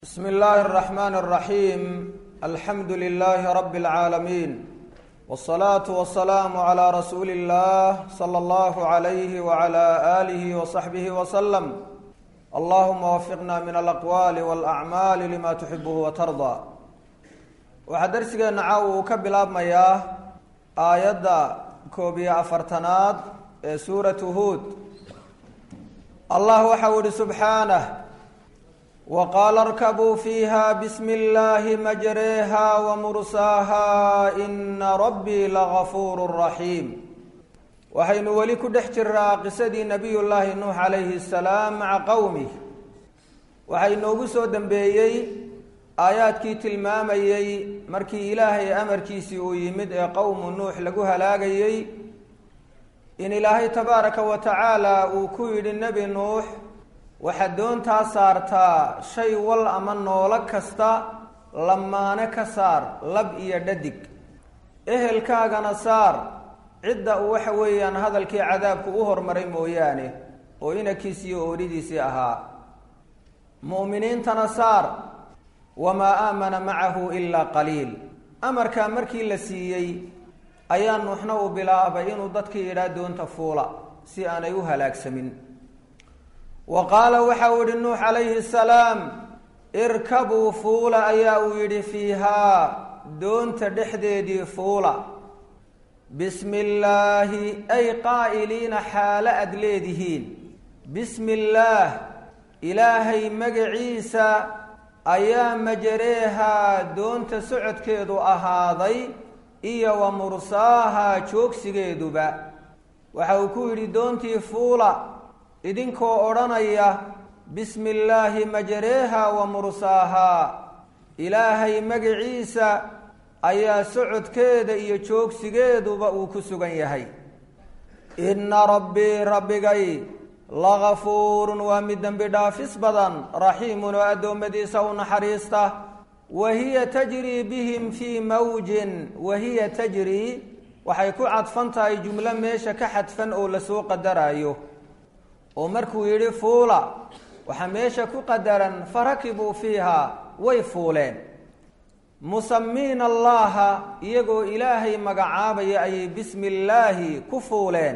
bsm اllahi الرحmn الرaحيم alxamdu لlh rb العaalمين والصlaaة والسlاam عlى rasuuli الlah slى اllah عlyh وعlى آlih وصaxbih وsلم allahuma wafiqna min alaqwaali wاlأcmaali lima tuxibh watarضى waxaa darsigeena caaw uu ka bilaabmayaa aayadda koob iyo afartanaad ee suuratu huod allah waxau ihi subxaanه wqaala اrkabuu fiiha bsmi اllahi majreeha wmursaaha ina rabbii lagafuur raxiim waxaynu weli ku dhex jiraa qisadii nabiy llaahi nuux calayhi الsalaam maca qowmih waxaa inoogu soo dembeeyey aayaadkii tilmaamayey markii ilaahay amarkiisii uu yimid ee qowmu nuux lagu halaagayey in ilaahay tabaaraka wa tacaala uu ku yidhi nebi nuux waxaad doontaa saartaa shay wal ama noolo kasta lamaane ka saar lab iyo dhadig ehelkaagana saar cidda uu waxa weeyaan hadalkii cadaabku u hormaray mooyaane oo inankiisi iyo ooridiisii ahaa mu'miniintana saar wamaa aamana macahu ilaa qaliil amarkaa markii la siiyey ayaa nuuxna uu bilaabay inuu dadkii yidhaa doonta fuula si aanay u halaagsamin wa qaala waxa uu yihi nuux calayhi salaam irkabuu fuula ayaa uu yidhi fiihaa doonta dhexdeedii fuula bismi illaahi ay qaa'iliina xaalo aada leedihiin bismi illaah ilaahay magaciisa ayaa majareehaa doonta socodkeedu ahaaday iyo wa mursaahaa joogsigeeduba waxa uu ku yidhi doontii fuula idinkoo odhanaya bismi illaahi majareeha wa mursaahaa ilaahay magaciisa ayaa socodkeeda iyo joogsigeeduba uu ku sugan yahay inna rabbii rabbigay lagafuurun waa mid dembi dhaafis badan raxiimun oo addoommadiisa u naxariista wa hiya tajrii bihim fii mawjin wa hiya tajrii waxay ku cadfan tahay jumlo meesha ka xadfan oo lasoo qadaraayo oo markuu yidhi fuula waxaa meesha ku qadaran farakibuu fiiha way fuuleen musamiina allaha iyagoo ilaahay magacaabaya ayay bismi illaahi ku fuuleen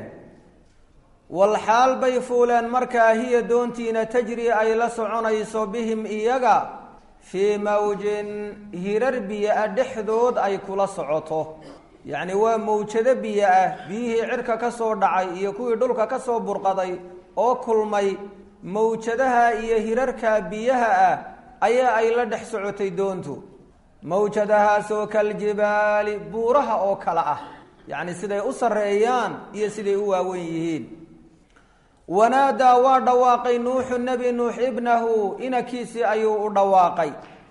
walxaal bay fuuleen markaa hiya doontiina tajri ay la soconayso bihim iyaga fii mawjin hirar biyo-a dhexdood ay kula socoto yacni waa mawjado biyo ah biyihii cirka ka soo dhacay iyo kuwii dhulka ka soo burqaday oo kulmay mawjadaha iyo hirarka biyaha ah ayaa ay la dhex socotay doontu mawjadahaasoo kaljibaali buuraha oo kale ah yacni siday u sarreeyaan iyo siday u waawen yihiin wanaadaa waa dhawaaqay nuuxu nebi nuux ibnahu inakiisii ayuu u dhawaaqay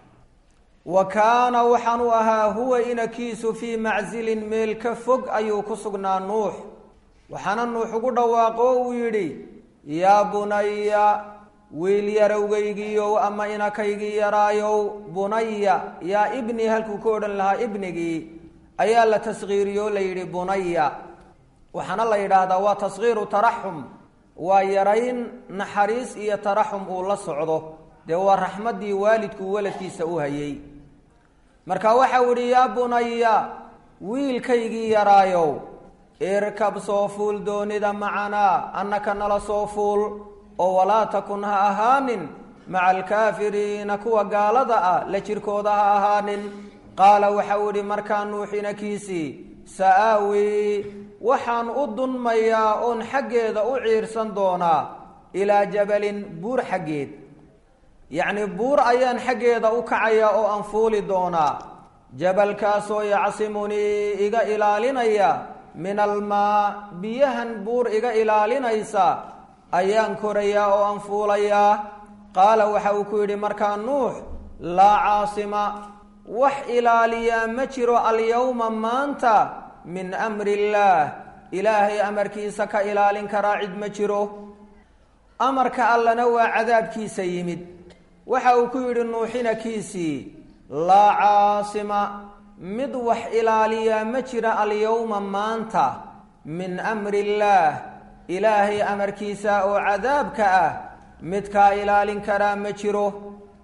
wa kaana waxaanu ahaa huwa inakiisu fii macsilin meel ka fog ayuu ku sugnaa nuux waxaana nuux ugu dhawaaqo uu yidhi yaa bunaya wiil yarowgaygiiyow ama inakaygii yaraayow bunaya yaa ibni halkuu ka odhan lahaa ibnigii ayaa la taskhiiriyo la yidhi bunaya waxaana la yidhaahdaa waa taskhiiru taraxum waa yarayn naxariis iyo taraxum uu la socdo dee waa raxmaddii waalidku waladkiisa u hayay marka waxau idhi yaa bunaya wiilkaygii yaraayow irkab soo fuul doonida macanaa annaka nala soo fuul oo walaa takun ha ahaanin maca alkaafiriina kuwa gaalada ah la jirkooda ha ahaanin qaala waxau idhi markaa nuuxinakiisii sa-aawi waxaan u dunmayaa oon xaggeeda u ciirsan doonaa ilaa jabalin buur xaggeed yacni buur ayaan xaggeeda u kacayaa oo aan fuuli doonaa jabalkaasoo yacsimunii iga ilaalinaya min almaa biyahan buur iga ilaalinaysa ayaan korayaa oo aan fuulayaa qaala waxa uu ku yidhi markaa nuux laa caasima wax ilaaliyaa ma jiro alyowma maanta min amri illaah ilaahay amarkiisa ka ilaalin karaa cid ma jiro amarka allana waa cadaabkiisa yimid waxa uu ku yidhi nuuxinakiisii laa caasima mid wax ilaaliyaa ma jira alyowma maanta min amri illaah ilaahay amarkiisa oo cadaabka ah midkaa ilaalin karaa ma jiro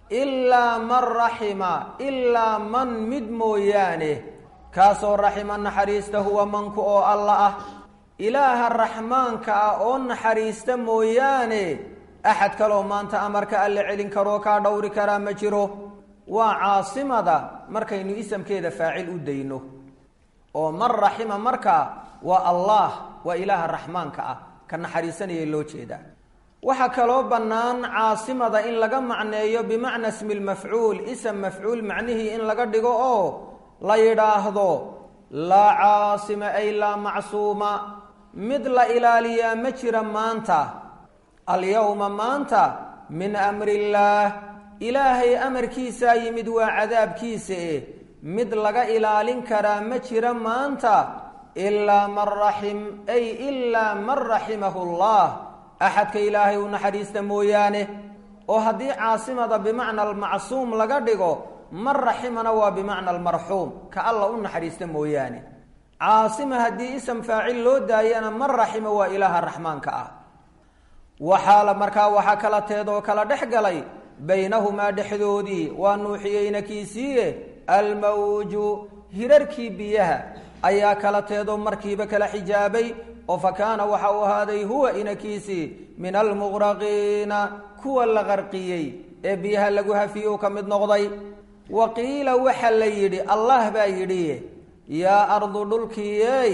ilaa man raxima ilaa man mid mooyaane kaasoo raxima naxariista huwa manku oo alla ah ilaaha raxmaanka ah oo naxariista mooyaane axad kaloo maanta amarka alle celin karoo kaa dhowri karaa ma jiro waa caasimada markaynu isamkeeda faacil u dayno oo man raxima markaa waa allah waa ilaaha raxmaanka ah ka naxariisanaya loo jeedaa waxaa kaloo bannaan caasimada in laga macneeyo bimacna smi lmafcuul ism mafcuul macnihii in laga dhigo oo la yidhaahdo laa caasima ay laa macsuuma mid la ilaaliyaa ma jira maanta alyowma maanta min amri illaah ilaahay amarkiisaa yimid waa cadaabkiisa eh mid laga ilaalin karaa ma jira maanta ilaa man raxim ay ilaa man raximahu allah axadka ilaahay u naxariista mooyaane oo haddii caasimada bimacna almacsuum laga dhigo man raximana waa bimacna almarxuum ka alla u naxariista mooyaane caasima haddii ism faacil loo daayana man raxima waa ilaaha raxmaanka ah waxaala markaa waxaa kala teedoo kala dhex galay baynahumaa dhexdoodii waa nuuxiyeyna kiisiiye almawju hirarkii biyaha ayaa kala teedoo markiiba kala xijaabay oo fa kaana waxa uu ahaaday huwa inakiisii min almuqraqiina kuwa la qarqiyey ee biyaha lagu hafiye uu ka mid noqday wa qiila waxa la yidhi allah baa yidhi yaa ardu dhulkiiyey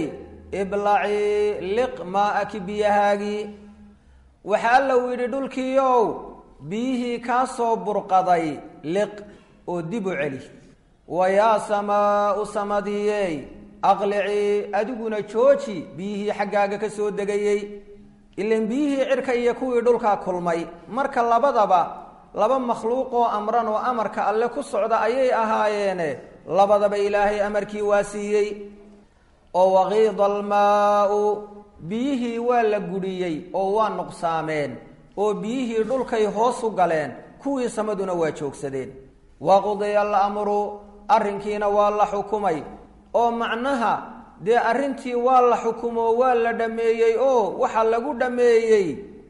iblacii liq maa-aki biyahaagii waxa alla uu yidhi dhulkiiow biyihii kaa soo burqaday liq oo dib u celi wa yaa samaau samadiyey aqlicii adiguna jooji biyihii xaggaaga ka soo degayey ilan biyihii cirka iyo kuwii dhulkaa kulmay marka labadaba laba makhluuqoo amran oo amarka alle ku socda ayay ahaayeene labadaba ilaahay amarkii waa siiyey oo waqiida almaau biyihii waa la gudhiyey oo waa nuqsaameen oo biyihii dhulkay hoos u galeen kuwii samaduna waa joogsadeen waqudiya alamru arrinkiina waa la xukumay oo macnaha dee arrintii waa la xukumo waa la dhammeeyey oo waxaa lagu dhammeeyey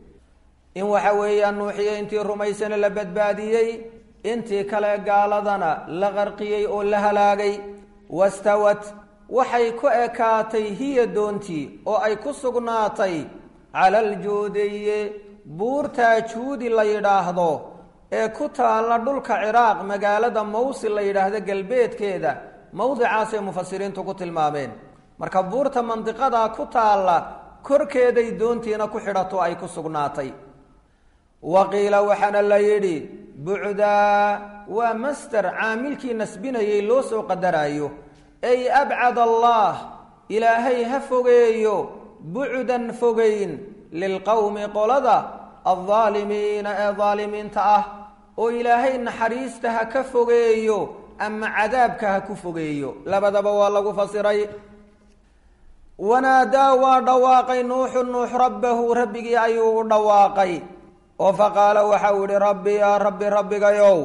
in waxa weeyaan nuuxiye intii rumaysana la badbaadiyey intii kale gaaladana la qarqiyey oo la halaagay wastawat waxay ku ekaatay hiya doontii oo ay ku sugnaatay cala aljuudiye buurtaa juudi la yidhaahdo ee ku taalla dhulka ciraaq magaalada mawsil la yidhaahdo galbeedkeeda mawdicaasay mufasiriintu ku tilmaameen marka buurta mandiqadaa ku taalla korkeeday doontiina ku xidhato ay ku sugnaatay wa qiila waxaana la yidhi bucdaa waa master caamilkii nasbinayay loo soo qadaraayo ay abcad allah ilaahay ha fogeeyo bucdan fogeyn lilqowmi qolada aldaalimiina ee daalimiinta ah oo ilaahay naxariista ha ka fogeeyo ama cadaabka ha ku fogeeyo labadaba waa lagu fasiray wanaadaa waa dhawaaqay nuuxu nuux rabbahu rabbigii ayuu u dhawaaqay oo faqaala waxau yihi rabbi yaa rabbi rabbigayow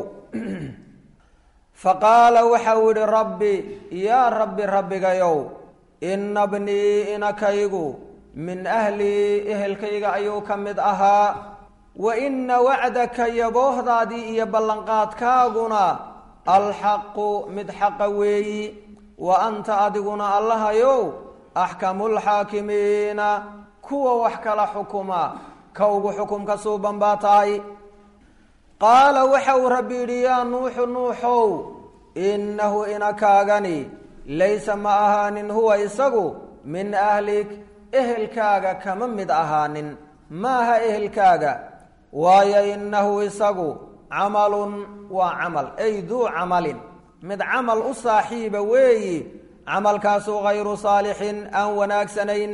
faqaala waxau yihi rabbi yaa rabbi rabbigayow ina bnii inakaygu min ahlii ehelkayga ayuu ka mid ahaa wa ina wacdaka yaboohdaadii iyo ballanqaadkaaguna alxaqu mid xaqa weeyi wa anta adiguna allahayow axkamulxaakimiina kuwa wax kala xukuma ka ugu xukumka suuban baa tahay qaala waxa uu rabbi yidhi yaa nuuxu nuuxow innahu inakaagani laysa ma ahaanin huwa isagu min ahlik ehelkaaga kama mid ahaanin maaha ehelkaaga waayo innahu isagu camalun waa camal ay duu camalin mid camal u saaxiiba weeyi camalkaasu hayru saalixin aan wanaagsanayn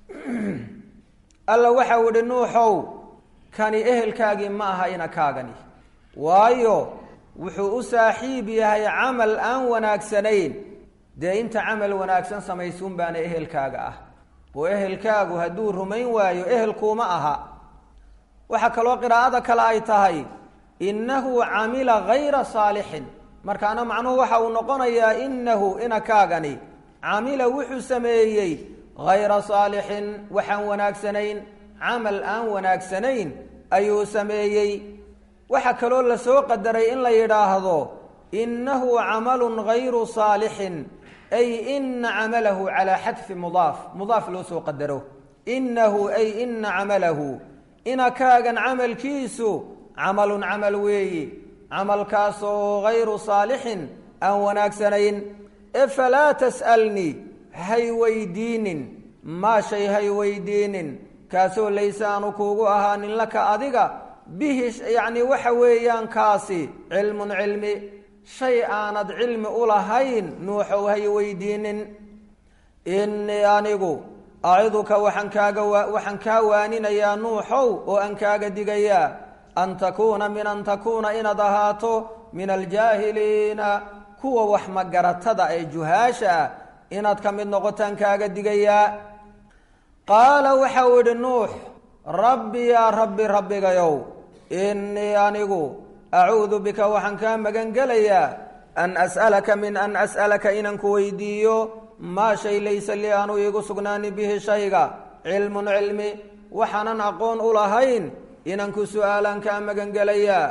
alla waxau idhi nuuxow kani ehelkaagii ma aha inakaagani waayo wuxuu u saaxiib yahay camal aan wanaagsanayn dee inta camal wanaagsan samaysuun baana ehelkaaga ah oo ehelkaagu hadduu rumayn waayo ehelkuuma aha waxaa kaloo qiraa'ada kale ay tahay innahu camila hayra saalixin markaana macnuhu waxa uu noqonayaa innahu inakaagani camila wuxuu sameeyey hayra saalixin waxaan wanaagsanayn camal aan wanaagsanayn ayuu sameeyey waxaa kaloo lasoo qadaray in la yidhaahdo innahu camalun gayru saalixin ay ina camalahu calaa xadfi mudaaf mudaaf loo soo qadaro innahu ay ina camalahu inakaagan camalkiisu camalun camal weeyi camalkaasoo gayru saalixin aan wanaagsanayn e falaa tas'alnii hay weydiinin maa shay hay weydiinin kaasoo layse aanu kuugu ahaanin laka adiga bihi yacni waxa weeyaan kaasi cilmun cilmi shay aanad cilmi u lahayn nuuxow hay weydiinin innii anigu aciduka waxaan kaaga waxaan kaa waaninayaa nuuxow oo aan kaaga digayaa an takuuna min an takuuna inaad ahaato min aljaahiliina kuwa wax magaratada ee juhaasha ah inaad ka mid noqotaan kaaga digayaa qaala waxa uu idhi nuux rabbi yaa rabbi rabbigayow innii anigu acuudu bika waxaan kaa magan gelayaa an as'alaka min an as'alaka inaan ku weydiiyo maa shay laysa lii aanu iigu sugnaani bihi shayga cilmun cilmi waxaanan aqoon u lahayn inaan ku su'aalaan kaa magan gelayaa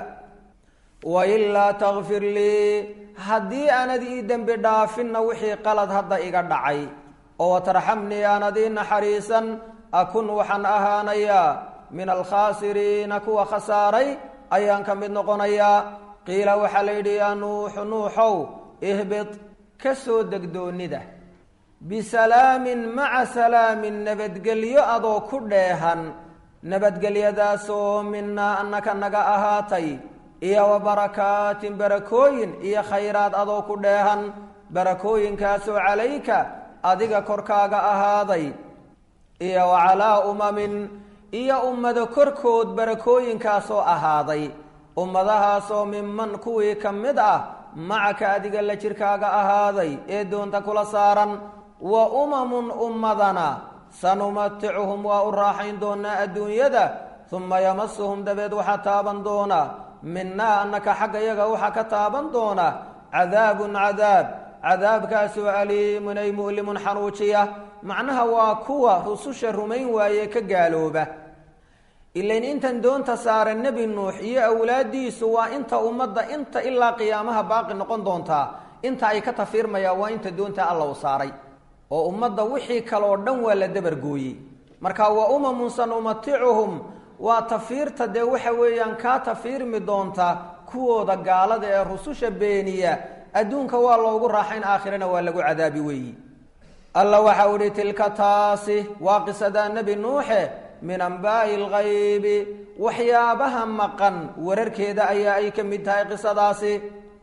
wailaa takfir lii haddii aanad ii dembi dhaafinna wixii qalad hadda iga dhacay oo watarxamnii aanad ii naxariisan akun waxaan ahaanayaa min alkhaasiriina kuwa khasaaray ayaan ka mid noqonayaa qiila waxaa la yidhi yaa nuuxu nuuxow ihbit ka soo degdoonnida bisalaamin maca salaamin nabadgelyo adoo ku dheehan nabadgelyadaasoo minaa annaka naga ahaatay iyo wa barakaatin barakooyin iyo khayraad adoo ku dheehan barakooyinkaasoo calayka adiga korkaaga ahaaday iyo wa calaa umamin iyo ummado korkood barakooyinkaasoo ahaaday ummadahaasoo minman kuwii ka mid ah macaka adiga la jirkaaga ahaaday ee doonta kula saaran wa umamun ummadana sanumaticuhum waa u raaxayn doonaa adduunyada uma yamasuhum dabeed waxaa taaban doona minaa annaka xagga yaga waxaa ka taaban doona cadaabun cadaab cadaabkaasoo aliimun ay mu'limun xanuujiya macnaha waa kuwa rususha rumayn waaye ka gaalooba ilain intan doonta saara nebi nuux iyo awlaadiisu waa inta ummadda inta ilaa qiyaamaha baaqi noqon doontaa inta ay ka tafiirmayaan waa inta doonta alla u saaray oo ummadda wixii kaloo dhan waa la dabargooyey marka wa umamun sanumaticuhum waa tafiirta dee waxa weeyaan kaa tafiirmi doonta kuwooda gaalada ee rususha beeniya adduunka waa loogu raaxayn aakhirana waa lagu cadaabi weeyi alla waxa u ihi tilka taasi waa qisadaa nebi nuuxe min ambaa'i alghaybi waxyaabaha maqan wararkeeda ayaa ay ka mid tahay qisadaasi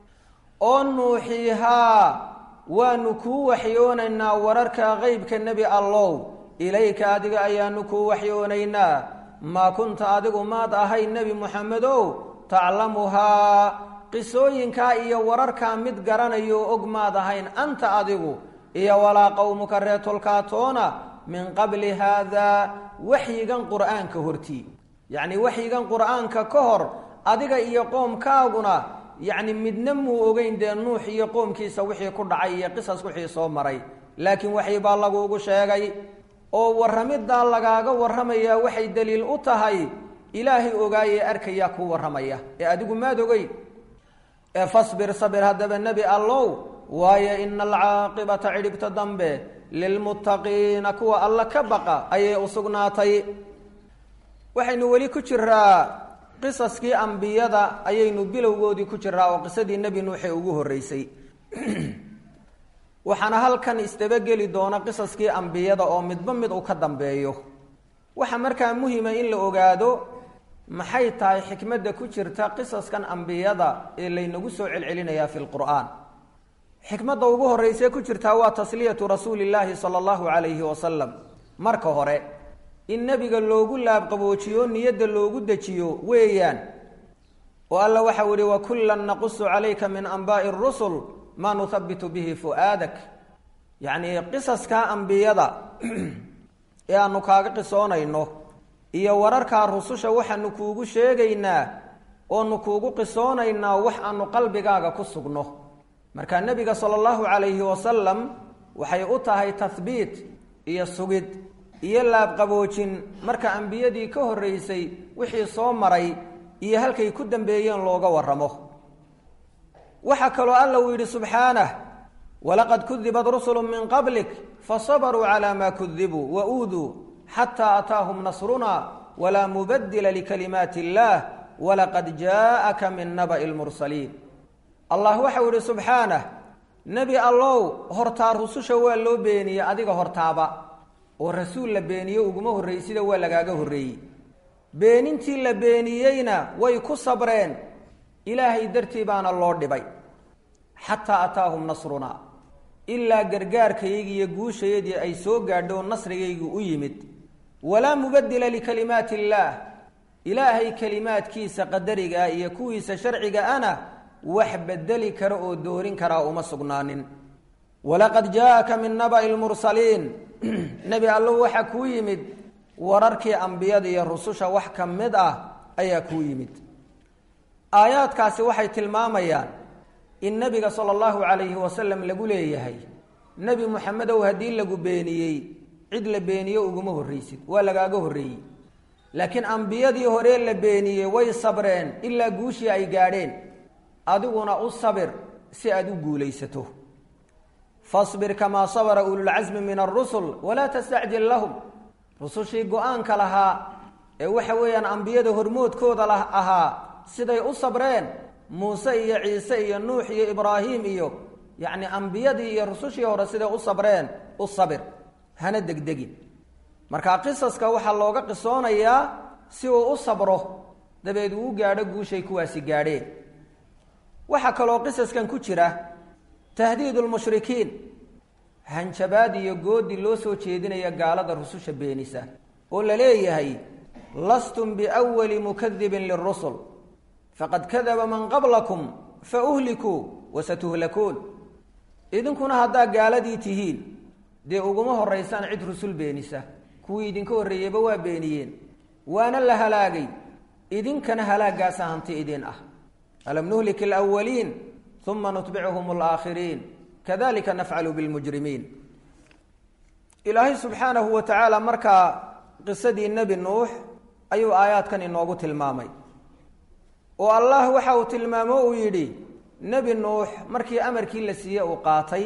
oo nuuxiihaa waanu kuu waxyoonaynaa wararka qeybka nebi allow ilayka adiga ayaanu kuu waxyoonaynaa maa kunta adigu maad ahay nebi moxamedow taclamuhaa qisooyinkaa iyo wararkaa mid garanayo og maad ahayn anta adigu iyo walaa qowmuka reetolkaatoona min qabli haadaa waxyigan qur'aanka hortii yacni waxyigan qur'aanka ka hor adiga iyo qoomkaaguna yacni midna muu ogeyn dee nuux iyo qoomkiisa wixii ku dhacay iyo qisas wixii soo maray laakiin waxii baa laguugu sheegay oo warramiddaa lagaaga warramayaa waxay daliil u tahay ilaahay ogaayee arkayaa kuu warramaya ee adigu maad ogeyn ee fasbir sabir haddaba nebi allow waayo ina alcaaqibata cidhibta dambe lilmuttaqiina kuwa alla ka baqa ayay u sugnaatay waxaynu weli ku jiraa qisaskii ambiyada ayaynu bilowgoodii ku jiraa oo qisadii nebi nuuxe ugu horreysay waxaana halkan isdabageli doona qisaskii ambiyada oo midba mid uu ka dambeeyo waxaa markaa muhima in la ogaado maxay tahay xikmadda ku jirta qisaskan ambiyada ee laynagu soo celcelinayaa fi lqur'aan xikmadda ugu horreysee ku jirtaa waa tasliyatu rasuuli illaahi sala allahu calayhi wasalam marka hore in nebiga loogu laabqaboojiyo niyadda loogu dejiyo weeyaan oo alla waxau yihi wakullan naqusu calayka min anbaa'i rusul maa nuhabitu bihi fu'aadak yacnii qisaskaa ambiyada ee aanu kaaga qisoonayno iyo wararkaa rususha waxaanu kuugu sheegaynaa oonu kuugu qisoonaynaa wax aanu qalbigaaga ku sugno marka nebiga sala allahu calayhi wasalam waxay u tahay tahbiit iyo sugid iyo laabqaboojin marka ambiyadii ka horreysay wixii soo maray iyo halkay ku dambeeyeen looga warramo waxaa kaloo alla uu yidhi subxaanah walaqad kudibat rusulu min qablik fasabaruu calaa maa kudibuu wa uuduu xataa ataahum nasruna walaa mubadila likalimaati illaah walaqad jaaaka min naba'i lmursaliin allah waxau yihi subxaanah nebi allow hortaa rususha waa loo beeniyey adiga hortaaba oo rasuul la beeniye uguma horreeyey sida waa lagaaga horreeyey beenintii la beeniyeyna way ku sabreen ilaahay dartii baana loo dhibay xataa ataahum nasrunaa ilaa gargaarkayagii iyo guushayadii ay soo gaadho nasrigaygu u yimid walaa mubadila likalimaati illaah ilaahay kelimaadkiisa qadarigaa iyo kuwiisa sharciga ana wax bedeli kara oo doorin karaa uma sugnaanin walaqad jaaaka min naba'i lmursaliin nebi allow waxaa kuu yimid wararkii ambiyada iyo rususha wax ka mid ah ayaa kuu yimid aayaadkaasi waxay tilmaamayaan in nebiga sala allahu calayhi wasalam lagu leeyahay nebi muxamedow haddii lagu beeniyey cid la beeniyo uguma horraysid waa lagaaga horreeyey laakiin ambiyadii horee la beeniyey way sabreen ilaa guushii ay gaadheen adiguna u sabir si aada u guulaysato fasbir kamaa sabara ululcasmi min arusul walaa tastacjil lahum rusushii go-aanka lahaa ee waxa weeyaan ambiyada hormoodkooda la ahaa siday u sabreen muuse iyo ciise iyo nuux iyo ibraahim iyo yacni ambiyadii iyo rusushii hore siday u sabreen u sabir hana degdegin marka qisaska waxaa looga qisoonayaa si uu u sabro dabeed uu u gaadho guushay kuwaasi gaadheen waxaa kaloo qisaskan ku jira tahdiid lmushrikiin hanjabaad iyo goodi loo soo jeedinaya gaalada rususha beenisa oo la leeyahay lastum biwali mukadibin lirusul faqad kadaba man qablakum fauhlikuu wasatuhlakuun idinkuna haddaa gaaladii tihiin dee uguma horeysaan cid rusul beenisa kuwii idinka horreeyeyba waa beeniyeen waana la halaagay idinkana halaagaasa hanti idin ah alam nuhlik alawaliin uma nutbicuhum alaakhiriin kadalika nafcalu bilmujrimiin ilaahay subxaanahu wa tacaala markaa qisadii nebi nuux ayuu aayaadkan inoogu tilmaamay oo allah waxa uu tilmaamo uu yidhi nebi nuux markii amarkii la siiyey uu qaatay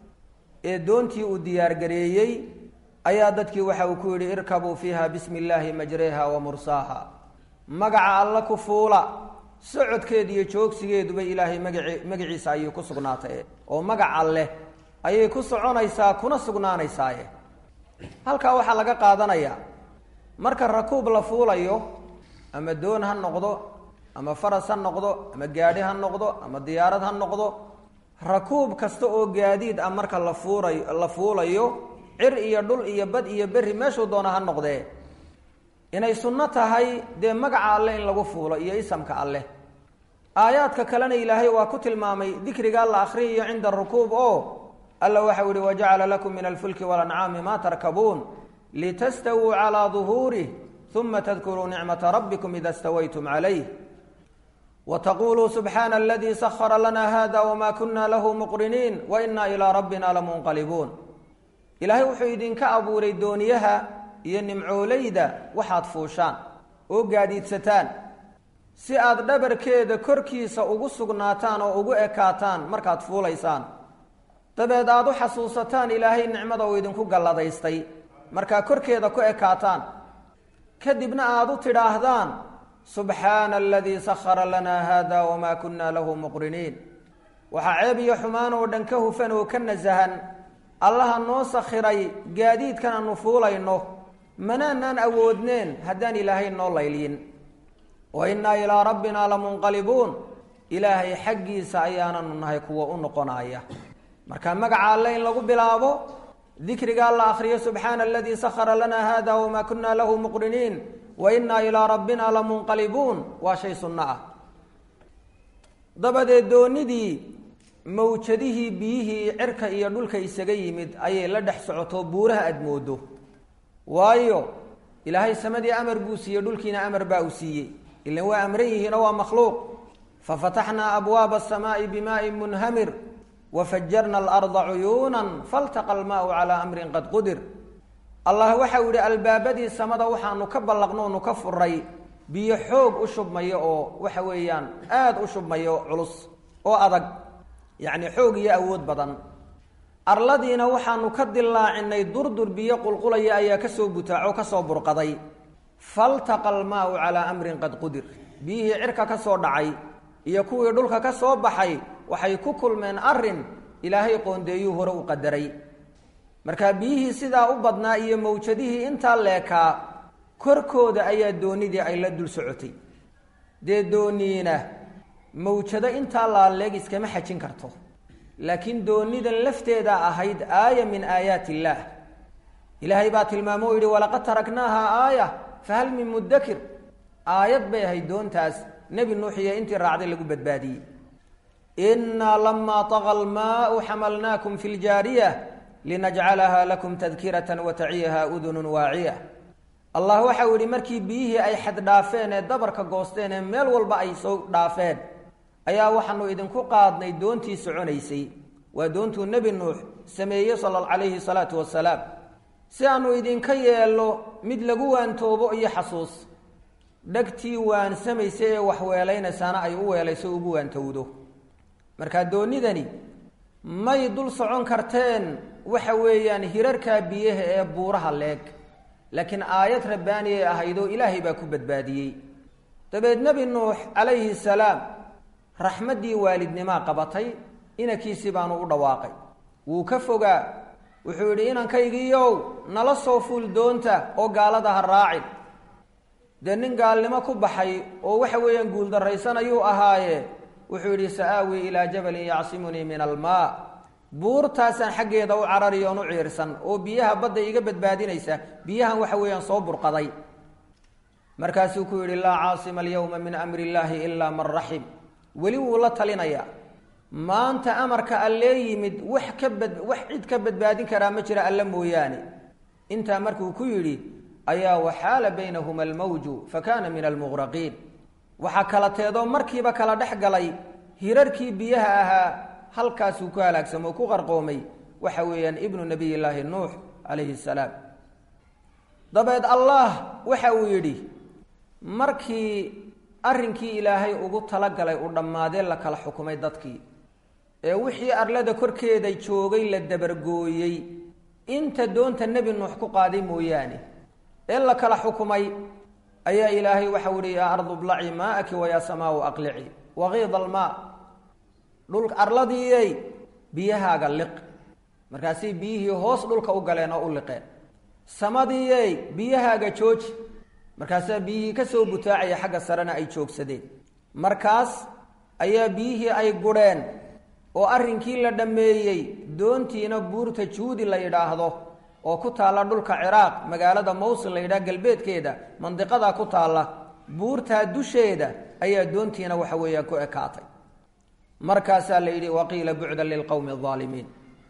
ee doontii uu diyaargareeyey ayaa dadkii waxa uu ku yidhi irkabuu fiiha bismi illaahi majreha wa mursaaha magaca alla ku fuula socodkeeda iyo joogsigeeduba ilaahay magaci magaciisa ayay ku sugnaatay oo magac alleh ayay ku soconaysaa kuna sugnaanaysaaye halkaa waxaa laga qaadanayaa marka rakuub la fuulayo ama doon ha noqdo ama faras ha noqdo ama gaadhi ha noqdo ama diyaarad ha noqdo rakuub kasta oo gaadiid ah marka la fuurayo la fuulayo cir iyo dhul iyo bad iyo berri meeshuu doona ha noqdee inay sunno tahay dee magaca alleh in lagu fuulo iyo isamka alleh aayaadka kalena ilaahay waa ku tilmaamay dikrigaa la akhriyayo cinda arukuub oo alla waxau yihi wajacala lakum min alfulki walancaami ma tarkabuun litastawuu calaa duhuurih uma tadkuruu nicmata rabbikum ida stawaytum calayh wataquluu subxaana aladii sahara lana hada wma kuna lahu muqriniin wainaa ilaa rabbina lamunqalibuun ilaahay wuxuu idinka abuuray dooniyaha iyo nimcooleyda waxaad fuushaan oo gaadiidsataan si aad dhabarkeeda korkiisa ugu sugnaataan oo ugu ekaataan markaad fuulaysaan dabeed aada u xasuusataan ilaahay nicmada uu idinku galladaystay markaa korkeeda ku ekaataan kadibna aada u tidhaahdaan subxaana aladii sahara lanaa hada wamaa kunna lahu muqriniin waxaa ceeb iyo xumaan oo dhan ka hufan oo ka nasahan allaha noo sakhiray gaadiidkan aanu fuulayno manaanaan awoodneen haddaan ilaahay noo laylyin wa innaa ilaa rabbina lamunqalibuun ilaahay xaggiisa ayaananu nahay kuwa u noqonaya marka magaca alle in lagu bilaabo dikrigaa la akriyo subxaana aladii sahara lana hada wamaa kunna lahu muqriniin wa innaa ilaa rabbina lamunqalibuun waa shay sunno ah dabadeed doonidii mawjadihii biyihii cirka iyo dhulka isaga yimid ayay la dhex socoto buuraha aada moodo waayo ilaahay samadii amar buu siiyey dhulkiina amar baa uu siiyey ilan waa amran yihiinoo waa makhluuq fafataxnaa abwaaba asamaai bimaain munhamir wafajarna alarda cuyuunan faltaqa almaau calaa amrin qad qudir allah waxau yihi albaabadii samada waxaanu ka ballaqnoonu ka furay biyo xoog u shubmayo oo waxa weeyaan aada u shubmayo culus oo adag yacni xoog iyo awood badan arladiina waxaanu ka dilaacinay durdur biyo qulqulaya ayaa kasoo butaaco kasoo burqaday faltaqa almaau calaa amrin qad qudir biyihii cirka ka soo dhacay iyo kuwii dhulka ka soo baxay waxay ku kulmeen arrin ilaahay qoondeeyuu hore u qadaray markaa biyihii sidaa u badnaa iyo mawjadihii intaa leekaa korkooda ayaa doonidii ay la dul socotay dee dooniina mawjado intaa laaleeg iskama xajin karto laakiin doonidan lafteeda ahayd aaya min aayaat illaah ilaahay baa tilmaamo o yidhi walaqad taraknaaha aaya fahal min mudakir aayad bay ahayd doontaas nebi nuux iyo intii raacday lagu badbaadiyey innaa lamaa taqa almaau xamalnaakum fi ljaariya linajcalaha lakum tadkiratan wataciyaha udunun waaciya allah waxau yihi markii biyihii ay xad dhaafeen ee dabarka goosteen ee meel walba ay soo dhaafeen ayaa waxaanu idinku qaadnay doontii soconaysay waa doontuu nebi nuux sameeyey sala calayhi salaatu wasalaam si aanu idinka yeelno mid lagu waantoobo iyo xasuus dhegtii waansamaysa ee waxweelaynaysaana ay u weelayso ugu waantowdo markaa doonidani may dul socon karteen waxa weeyaan hirarkaa biyaha ee buuraha leeg laakiin aayad rabbaani ay ahaydoo ilaahay baa ku badbaadiyey dabeed nebi nuux calayhi salaam raxmaddii waalidnimaa qabatay inankiisii baanu u dhawaaqay wuu ka fogaa wuxuu yidhi inankaygiiyow nala soo fuul doonta oo gaalada ha raacin dee nin gaalnimo ku baxay oo waxa weeyaan guuldarraysanayuu ahaaye wuxuu yidhi sa-aawi ilaa jabalin yacsimunii min almaa buurtaasaan xaggeeda u carari oon u ciirsan oo biyaha badda iga badbaadinaysa biyahan waxa weeyaan soo burqaday markaasuu ku yidhi laa caasima alyawma min amri illaahi ilaa man raxim weli wuu la talinayaa maanta amarka allee yimid wax ka bad wax cid ka badbaadin karaa ma jira alle mooyaane intaa markuu ku yidhi ayaa waxaala baynahuma almawju fa kaana min almuqraqiin waxaa kala teedoo markiiba kala dhex galay hirarkii biyaha ahaa halkaasuu ku halaagsamo oo ku qarqoomay waxa weeyaan ibnu nabiy llaahi nuux calayhi salaam dabeed allah waxa uu yidhi markii arrinkii ilaahay ugu talagalay uu dhammaadee la kala xukumay dadkii ee wixii arlada korkeeda joogay la dabargooyey inta doonta nebi nuux ku qaaday mooyaane ee la kala xukumay ayaa ilaahay waxau yihi yaa ardu blaci maa'aki wayaa samaau aqlici waqiida almaa dhul arladiiyey biyahaaga liq markaasay biyihii hoos dhulka u galeen oo u liqeen samadiiyey biyahaaga jooji markaasaa biyihii ka soo butaacaya xagga sarena ay joogsadeen markaas ayaa biyihii ay gudheen oo arrinkii la dhammeeyey doontiina buurta juudi la yidhaahdo oo ku taalla dhulka ciraaq magaalada mawsil la yidhaha galbeedkeeda mandiqadaa ku taalla buurtaa dusheeda ayaa doontiina waxa weeyaan ku ekaatay markaasaa la yidhi waqiila bucdan lilqowmi alaalimiin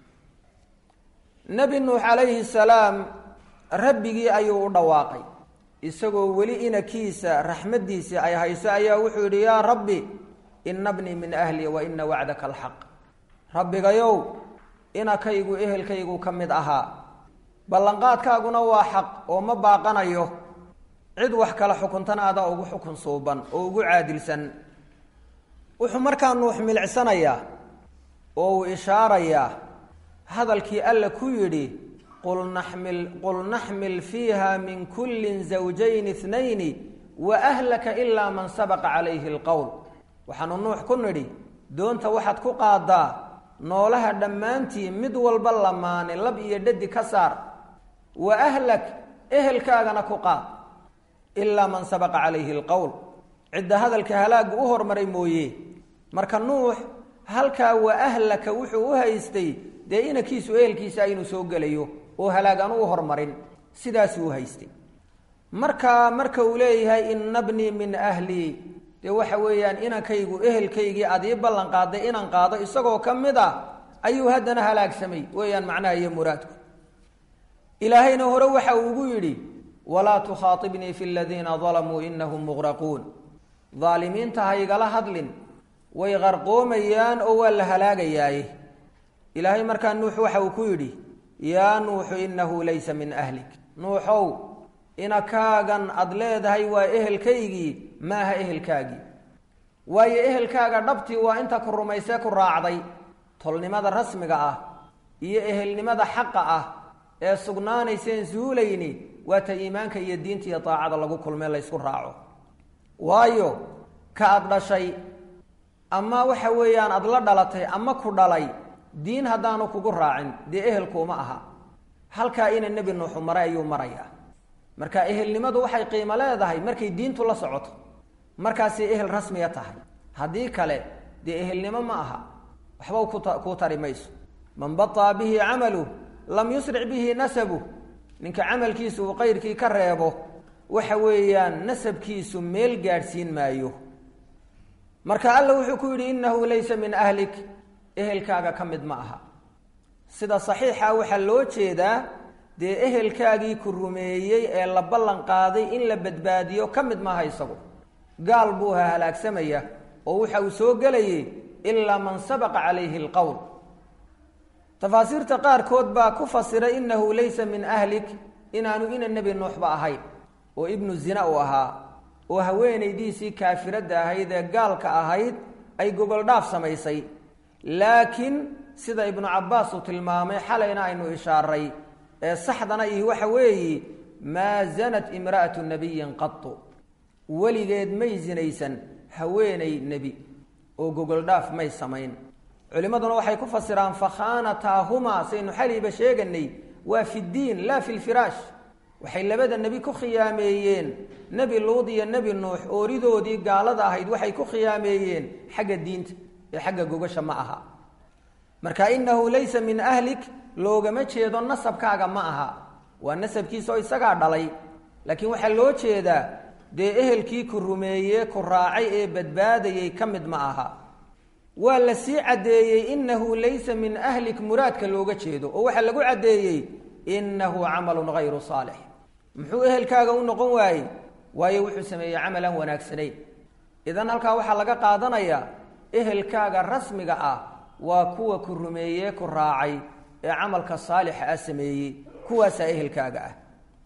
nebi nuux calayhi salaam rabbigii ayuu u dhawaaqay isagoo weli inakiisa raxmaddiisii ay hayso ayaa wuxuu yidhi yaa rabbi ina bnii min ahli wa ina wacdaka alxaq rabbigayow inakaygu ehelkaygu ka mid ahaa ballanqaadkaaguna waa xaq oo ma baaqanayo cid wax kala xukuntana adaa ugu xukun suuban oo ugu caadilsan wuxuu markaa nuux milicsanayaa oo uu ishaarayaa hadalkii alla ku yidhi qul naxmil qul naxmil fiiha min kullin zawjayn ithnayni wa ahlaka ilaa man sabaqa calayhi alqowl waxaanu nuux ku nidhi doonta waxaad ku qaadaa noolaha dhammaantii mid walba lamaane lab iyo dhadi ka saar wa ahlak ehelkaagana ku qaad ilaa man sabaqa calayhi alqowl cidda hadalka halaaggu u hormaray mooye marka nuux halkaa wa ahlaka wuxuu u haystay dee inankiisu ehelkiisa inuu soo gelayo oo halaag aan u hormarin sidaasuu u haystay markaa marka uu leeyahay ina bnii min ahlii dee waxa weeyaan inankaygu ehelkaygii aad ii ballan qaaday inaan qaado isagoo ka mid a ayuu haddana halaagsamay weeyaan macnaha iyo muraadku ilaahayna hore waxa uu ugu yidhi walaa tukhaatibnii fi ladiina dalamuu inahum muqraquun daalimiinta ha igala hadlin way qarqoomayaan oo waa la halaagayaaye ilaahay markaa nuux waxa uu ku yidhi yaa nuuxu inahu laysa min ahlik nuuxow inakaagan aada leedahay waa ehelkaygii ma aha ehelkaagii waayo ehelkaaga dhabtii waa inta ku rumaysee ku raacday tolnimada rasmiga ah iyo ehelnimada xaqa ah ee sugnaanayseen suulayni waa ta iimaanka iyo diinta iyo daacada lagu kulmee laysku raaco waayo ka aada dhashay ama waxa weeyaan aada la dhalatay ama ku dhalay diin haddaanu kugu raacin dee ehelkuuma aha halkaa ina nebi nuuxu maray ayuu marayaa marka ehelnimadu waxay qiimo leedahay markay diintu la socoto markaasay ehel rasmiya tahay haddii kale dee ehelnimo ma aha waxba kuta kuu tari mayso man bataa bihi camaluh lam yusric bihi nasabuh ninka camalkiisu uu qayrkii ka reebo waxa weeyaan nasabkiisu meel gaadhsiin maayo marka alla wuxuu ku yidhi innahu laysa min ahlik ehelkaaga ka mid ma aha sida saxiixa waxaa loo jeedaa dee ehelkaagii ku rumeeyey ee la ballan qaaday in la badbaadiyo ka mid maaha isagu gaal buu ha halaagsamaya oo waxa uu soo gelayay ilaa man sabaqa calayhi alqowl tafaasiirta qaarkood baa ku fasiray innahu laysa min ahlik inaanu ina nebi nuuxba ahayn oo ibnu zina uu ahaa oo haweenaydiisii kaafiradda ahayd ee gaalka ahayd ay gogoldhaaf samaysay laakiin sida ibnu cabbaas uu tilmaamay xalayna aynu ishaaray ee saxdana iyo waxa weeye maa zanat imra'atu nabiyin qatu weligeed may sinaysan haweenay nebi oo gogoldhaaf may samayn culimmaduna waxay ku fasiraan fakhaanataahumaa saynu xaliiba sheeganay waa fi ddiin laa fi lfiraash waxay labada nebi ku khiyaameeyeen nebi luud iyo nebi nuux ooridoodii gaalada ahayd waxay ku khiyaameeyeen xagga diinta ee xagga gogasha ma aha marka innahu laysa min ahlik loogama jeedo nasabkaaga ma aha waa nasabkiisa oo isagaa dhalay laakiin waxaa loo jeedaa dee ehelkii ku rumeeye ku raacay ee badbaadayay ka mid ma aha waa la sii caddeeyey innahu laysa min ahlik muraadka looga jeedo oo waxaa lagu caddeeyey innahu camalun hayru saalix muxuu ehelkaaga u noqon waayey waayo wuxuu sameeyey camalan wanaagsanayn idan halkaa waxaa laga qaadanayaa ehelkaaga rasmiga ah waa kuwa ku rumeeye ku raacay ee camalka saalixa ah sameeyey kuwaasaa ehelkaaga ah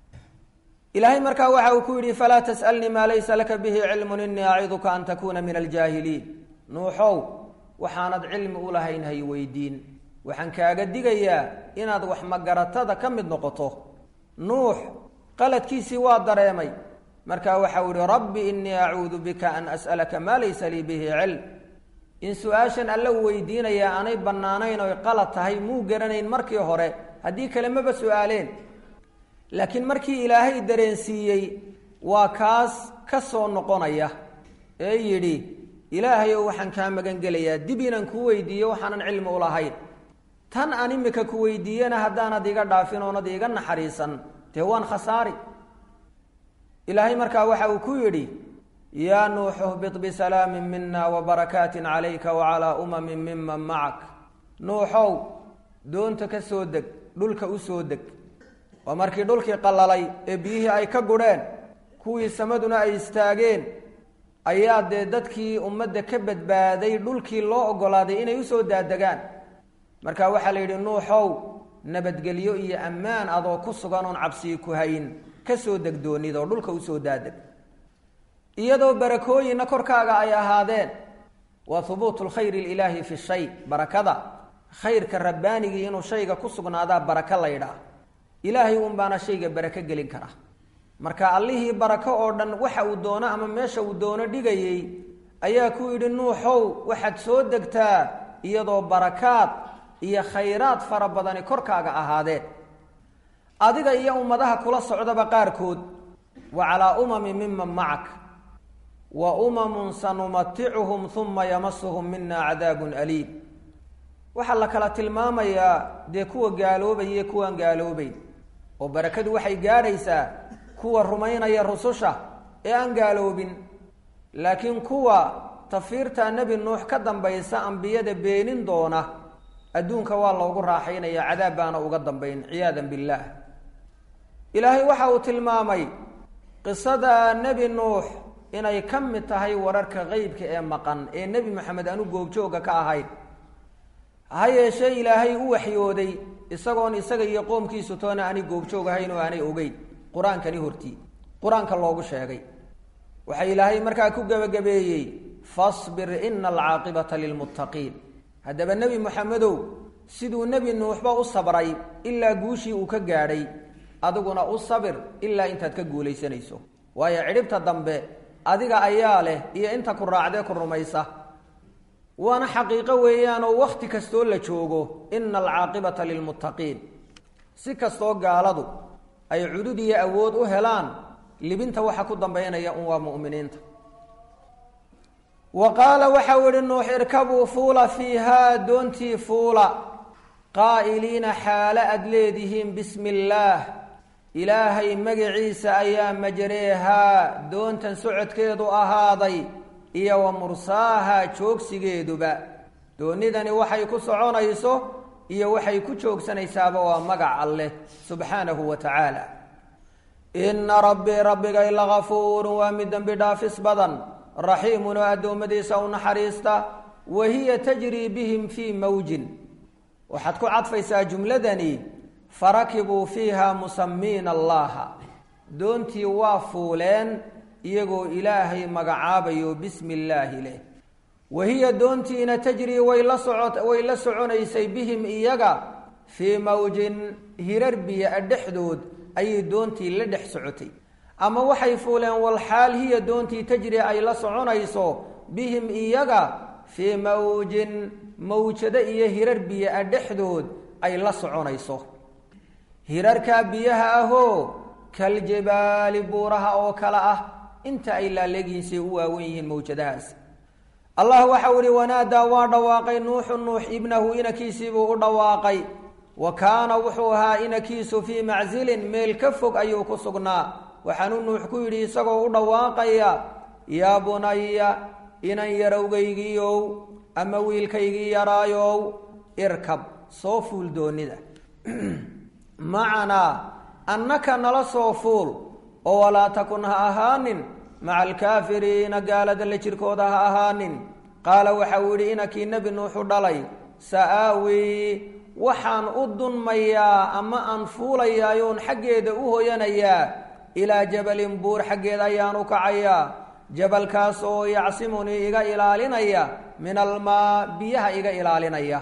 ilaahay markaa waxa uu ku yidhi falaa tas'alnii maa laysa laka bihi cilmun inii aciduka an takuuna min aljaahiliin nuuxow waxaanad cilmi u lahayn hay weydiin waxaan kaaga digayaa inaad wax magaratada ka mid noqoto nuux qaladkiisii waa dareemay markaa waxau ihi rabbi inii acuudu bika an as'alaka maa laysa lii bihi cilm in su-aashan alla u weydiinayaa aanay bannaanayn oy qalad tahay muu garanayn markii hore haddii kale maba su-aaleen laakiin markii ilaahay dareensiiyey waa kaas ka soo noqonaya ee yidhi ilaahayow waxaan kaa magan gelayaa dib inaan kuu weydiiyo waxaanan cilmi u lahayn tan aan imika ku weydiiyana haddaanad iga dhaafin oonad iga naxariisan dee waan khasaari ilaahay markaa waxa uu ku yidhi yaa nuuxu hbit bisalaamin mina wabarakaatin calayka wacalaa umamin miman macak nuuxow doonta ka soo deg dhulka u soo deg oo markii dhulkii qallalay ee biyihii ay ka gudheen kuwii samaduna ay istaageen ayaa dee dadkii ummadda ka badbaaday dhulkii loo oggolaaday inay usoo daadegaan marka waxaa la yidhi nuuxow nabadgelyo iyo ammaan adoo ku sugan oon cabsii ku hayn ka soo deg doonid oo dhulka usoo daadeg iyadoo barakooyinna korkaaga ay ahaadeen waa hubuutu lkhayri ilaahi fi shay barakada khayrka rabbaanigii inuu shayga ku sugnaadaa baraka laydhaa ilaahay uun baana shayga barako gelin kara marka allihii barako oo dhan waxa uu doono ama meesha uu doono dhigayey ayaa ku yidhi nuuxow waxaad soo degtaa iyadoo barakaad iyo khayraad fara badani korkaaga ahaadeen adiga iyo ummadaha kula socdaba qaarkood wa calaa umamin miman macak wa umamun sanumaticuhum uma yamasuhum mina cadaabun aliim waxaa la kala tilmaamayaa dee kuwa gaaloobaya kuwaan gaaloobeyn oo barakadu waxay gaadhaysaa kuwa rumaynaya rususha ee aan gaaloobin laakiin kuwa tafiirta nebi nuux ka dambaysa ambiyada beenin doona adduunka waa loogu raaxaynaya cadaab baana uga dambayn ciyaadan billaah ilaahay waxa uu tilmaamay qisada nebi nuux inay ka mid tahay wararka qeybka ee maqan ee nebi maxamed aanu goobjooga ka ahayn ha yeeshee ilaahay u waxyooday isagoon isaga iyo qoomkiisu toona aanay goobjoog ahayn oo aanay ogeyn qur-aankani hortii qur-aanka loogu sheegay waxaa ilaahay markaa ku gebagabeeyey fasbir ina alcaaqibata lilmuttaqiin haddaba nebi moxamedow siduu nebi nuuxba u sabray ilaa guushii uu ka gaadhay adiguna u sabir ilaa intaad ka guulaysanayso waayo cidhibta dambe adiga ayaa leh iyo inta ku raacdee ku rumaysa waana xaqiiqo weeyaanoo wakhti kastoo la joogo ina alcaaqibata lilmuttaqiin si kastoo gaaladu ay cudud iyo awood u helaan libinta waxa ku dambaynaya un waa mu'miniinta wa qaala waxau ihi nuux irkabuu fuula fiihaa doontii fuula qaa'iliina xaalo aad leedihiin bismi illaah ilaahay magaciisa ayaa majareehaa doontan socodkeedu ahaaday iyo wa mursaahaa joogsigeeduba doonidani waxay ku soconayso iyo waxay ku joogsanaysaaba waa magac alleh subxaanahu wa tacaala inna rabbii rabbigay lagafuurun waa mid dembi dhaafis badan raxiimun oo addoommadiisa u naxariista wa hiya tajrii bihim fii mawjin waxaad ku cadfaysaa jumladani farakibuu fiiha musamiina allaha doontii waa fuuleen iyagoo ilaahay magacaabayo bismi illaahi leh wa hiya doontiina tajrii way la soco way la soconaysay bihim iyaga fii mawjin hirar biyo-a dhexdood ayay doontii la dhex socotay ama waxay fuuleen walxaal hiya doontii tajri ay la soconayso bihim iyaga fii mawjin mawjado iyo hirar biyo-a dhexdood ay la soconayso hirarkaa biyaha ahoo kaljibaali buuraha oo kale ah inta ay laaleegyihiin say u waawen yihiin mawjadahaas allah waxau ihi wanaadaa waa dhawaaqay nuuxu nuux ibnahu inakiisiibuu u dhawaaqay wa kaana wuxuu ahaa inakiisu fii maczilin meel ka fog ayuu ku sugnaa waxaanuu nuux ku yidhi isagoo u dhawaaqaya yaa bunaya inan yarowgaygiiow ama wiilkaygii yaraayow irkab soo fuul doonida macanaa annaka nala soo fuul oo walaa takun ha ahaanin maca alkaafiriina gaalada la jirkooda ha ahaanin qaala waxa uu yidhi inakii nebi nuuxu dhalay sa-aawi waxaan u dunmayaa ama aan fuulayaayoon xaggeeda u hoyanayaa ilaa jabalin buur xaggeeda ayaan u kacayaa jabalkaas oo yacsimunii iga ilaalinaya min almaa biyaha iga ilaalinaya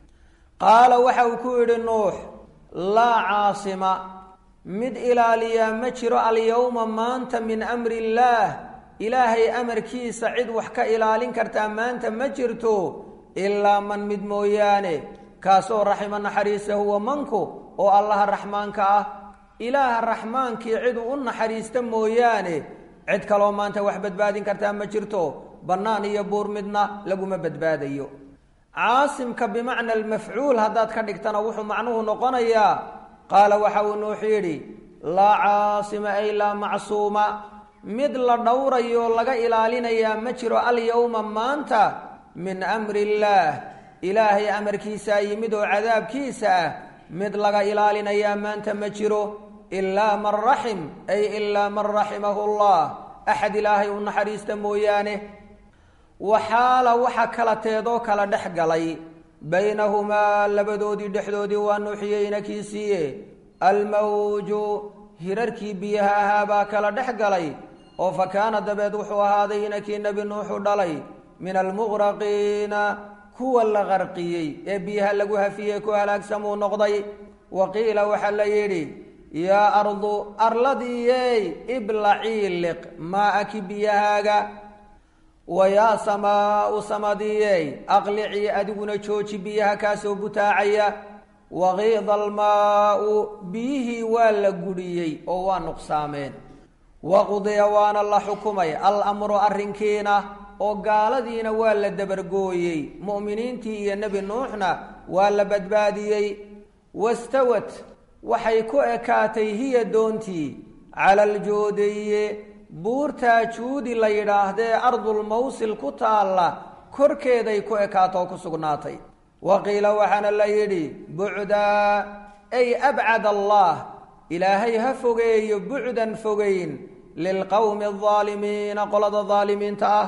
qaala waxa uu ku yidhi nuux laa caasima mid ilaaliyaa ma jiro alyowma maanta min amri illaah ilaahay amarkiisa cid wax ka ilaalin kartaa maanta ma jirto ilaa man mid mooyaane kaasoo raxima naxariisa huwa manku oo allaha raxmaanka ah ilaaha raxmaankii ciduu u naxariista mooyaane cid kaloo maanta wax badbaadin kartaa ma jirto bannaan iyo buur midna laguma badbaadayo caasimka bimacna almafcuul haddaad ka dhigtana wuxuu macnuhu noqonayaa qaala waxa uu nuux yidhi laa caasima ay laa macsuuma mid la dhowrayo laga ilaalinayaa ma jiro alyowma maanta min amri illaah ilaahay amarkiisaa yimid oo cadaabkiisa ah mid laga ilaalinayaa maanta ma jiro ilaa man raxim ay ilaa man raximahu llah axad ilaahay u naxariista mooyaane waxaala waxa kala teedoo kala dhex galay baynahumaa labadoodii dhexdoodii waa nuuxiyey inakiisiiye almawju hirarkii biyaha ahaa baa kala dhex galay oo fa kaana dabeed wuxuu ahaaday inakii nebi nuuxu dhalay min almuqraqiina kuwa la qarqiyey ee biyaha lagu hafiyey ku halaagsamuu noqday wa qiila waxaa la yidhi yaa ardu arladiiyey iblacii liq maa-aki biyahaaga wa yaa samaau samadiyey aqlicii adiguna jooji biyaha kaasoo butaacaya waqiida almaau biyihii waa la gudhiyey oo waa nuqsaameen waqudiya waana la xukumay al-amru arrinkiina oo gaaladiina waa la dabargooyey mu'miniintii iyo nebi nuuxna waa la badbaadiyey wastawat waxay ku ekaatay hiya doontii cala aljoodiye buurtaa juudi la yidhaahdee ardulmawsil ku taalla korkeeday ku ekaatoo ku sugnaatay wa qiila waxaana la yidhi bucdaa ay abcad allah ilaahay ha fogeeyo bucdan fogeyn lilqowmi aldaalimiina qolada daalimiinta ah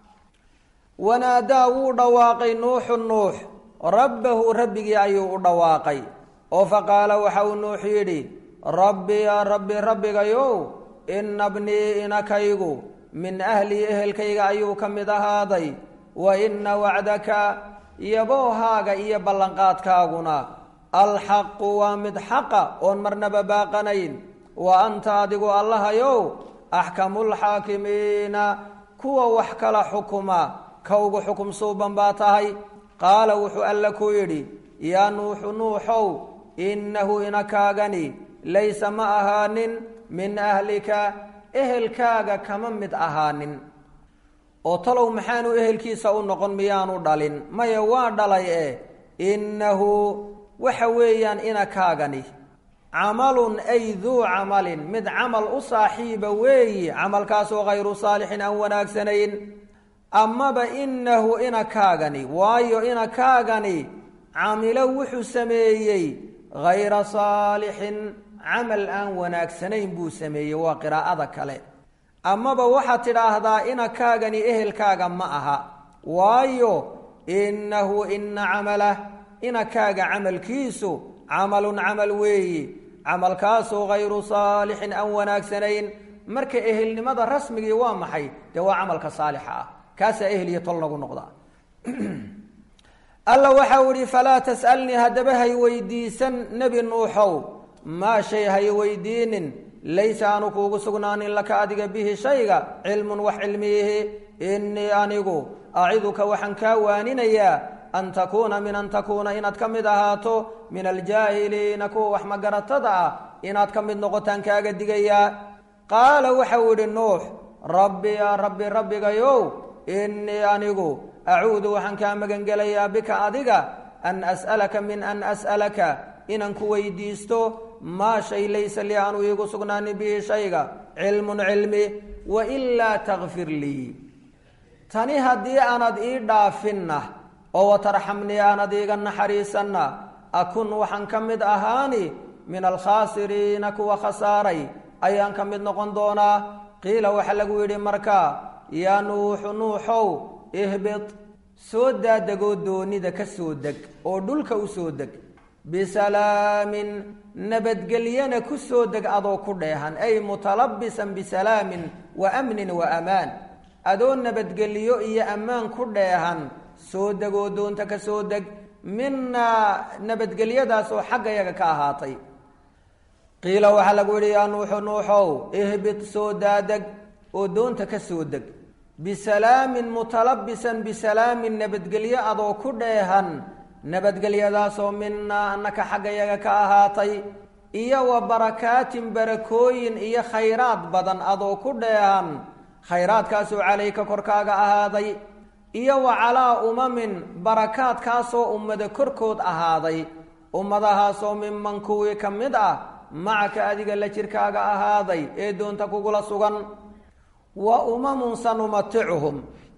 wanaadaa wuu dhawaaqay nuuxu nuux rabbahu rabbigii ayuu u dhawaaqay oo faqaala waxa uu nuux yidhi rabbi yaa rabbi rabbigayow ina bnii inakaygu min ahlii ehelkayga ayuu ka mid ahaaday wa ina wacdaka yaboohaaga iyo ballanqaadkaaguna alxaqu waa mid xaqa oon marnaba baaqanayn wa anta adigu allahayow axkamulxaakimiina kuwa wax kala xukuma ka ugu xukum suuban baa tahay qaala wuxuu alle ku yidhi yaa nuuxu nuuxow innahu inakaagani laysa ma ahaanin min ahlika ehelkaaga kama mid ahaanin oo talow maxaanu ehelkiisa u noqon miyaanu dhalin maya waa dhalay eh innahu waxa weeyaan inakaagani camalun ay duu camalin mid camal u saaxiiba weeyi camalkaasoo hayru saalixin aan wanaagsanayn amaba innahu inakaagani waayo inakaagani camilo wuxuu sameeyey hayra saalixin camal aan wanaagsanayn buu sameeyey waa qiraa'ada kale amaba waxaad tidhaahdaa inakaagani ehelkaaga ma aha waayo innahu ina camalah inakaaga camalkiisu camalun camal weeyi camalkaasoo hayru saalixin aan wanaagsanayn marka ehelnimada rasmigii waa maxay dee waa camalka saalixa ah kaasaa ehel iyo tol nagu noqdaa alla waxau ihi falaa tas'alnii haddaba hay weydiisan nebi nuuxow maa shay hay weydiinin laysa aanu kuugu sugnaanin laka adiga bihi shayga cilmun wax cilmiyihi innii anigu aciduka waxaan kaa waaninayaa an takuuna min an takuuna inaad ka mid ahaato min aljaahiliina kuwa wax magaratada ah inaad ka mid noqotaan kaaga digayaa qaala waxau idhi nuux rabbi yaa rabbi rabbigayow innii anigu acuudu waxaan kaa magangelayaa bika adiga an as'alaka min an as'alaka inaan ku weydiisto maa shay laysa lii aanu iigu sugnaanin bihi shayga cilmun cilmi wailaa takfir lii tani haddii aanad ii dhaafinna oo watarxamnii aanad iiga naxariisanna akun waxaan ka mid ahaani min alkhaasiriina kuwa khasaaray ayaan ka mid noqon doonaa qiila waxaa lagu yidhi markaa yaa nuuxu nuuxow ihbid soo daadegoo doonida ka soo deg oo dhulka u soo deg bisalaamin nabadgelyana ku soo deg adoo ku dheehan ay mutalabisan bisalaamin wa amnin wa amaan adoo nabadgelyo iyo ammaan ku dheehan soo degoo doonta ka soo deg minaa nabadgelyadaas oo xagga yaga ka ahaatay qiila waxaa lagu yidhi yaa nuuxu nuuxow ihbid soo daadeg oo doonta ka soo deg bisalaamin mutalabisan bisalaamin nabadgelyo adoo ku dheehan nabadgelyadaasoo minaa annaka xagga yaga ka ahaatay iyo wa barakaatin barakooyin iyo khayraad badan adoo ku dheehan khayraadkaasoo calayka korkaaga ahaaday iyo wa calaa umamin barakaadkaasoo ummada korkood ahaaday ummadahaasoo minman kuwii ka mid ah macaka adiga la jirkaaga ahaaday ee doonta kugula sugan wa umamun sanumaticuhum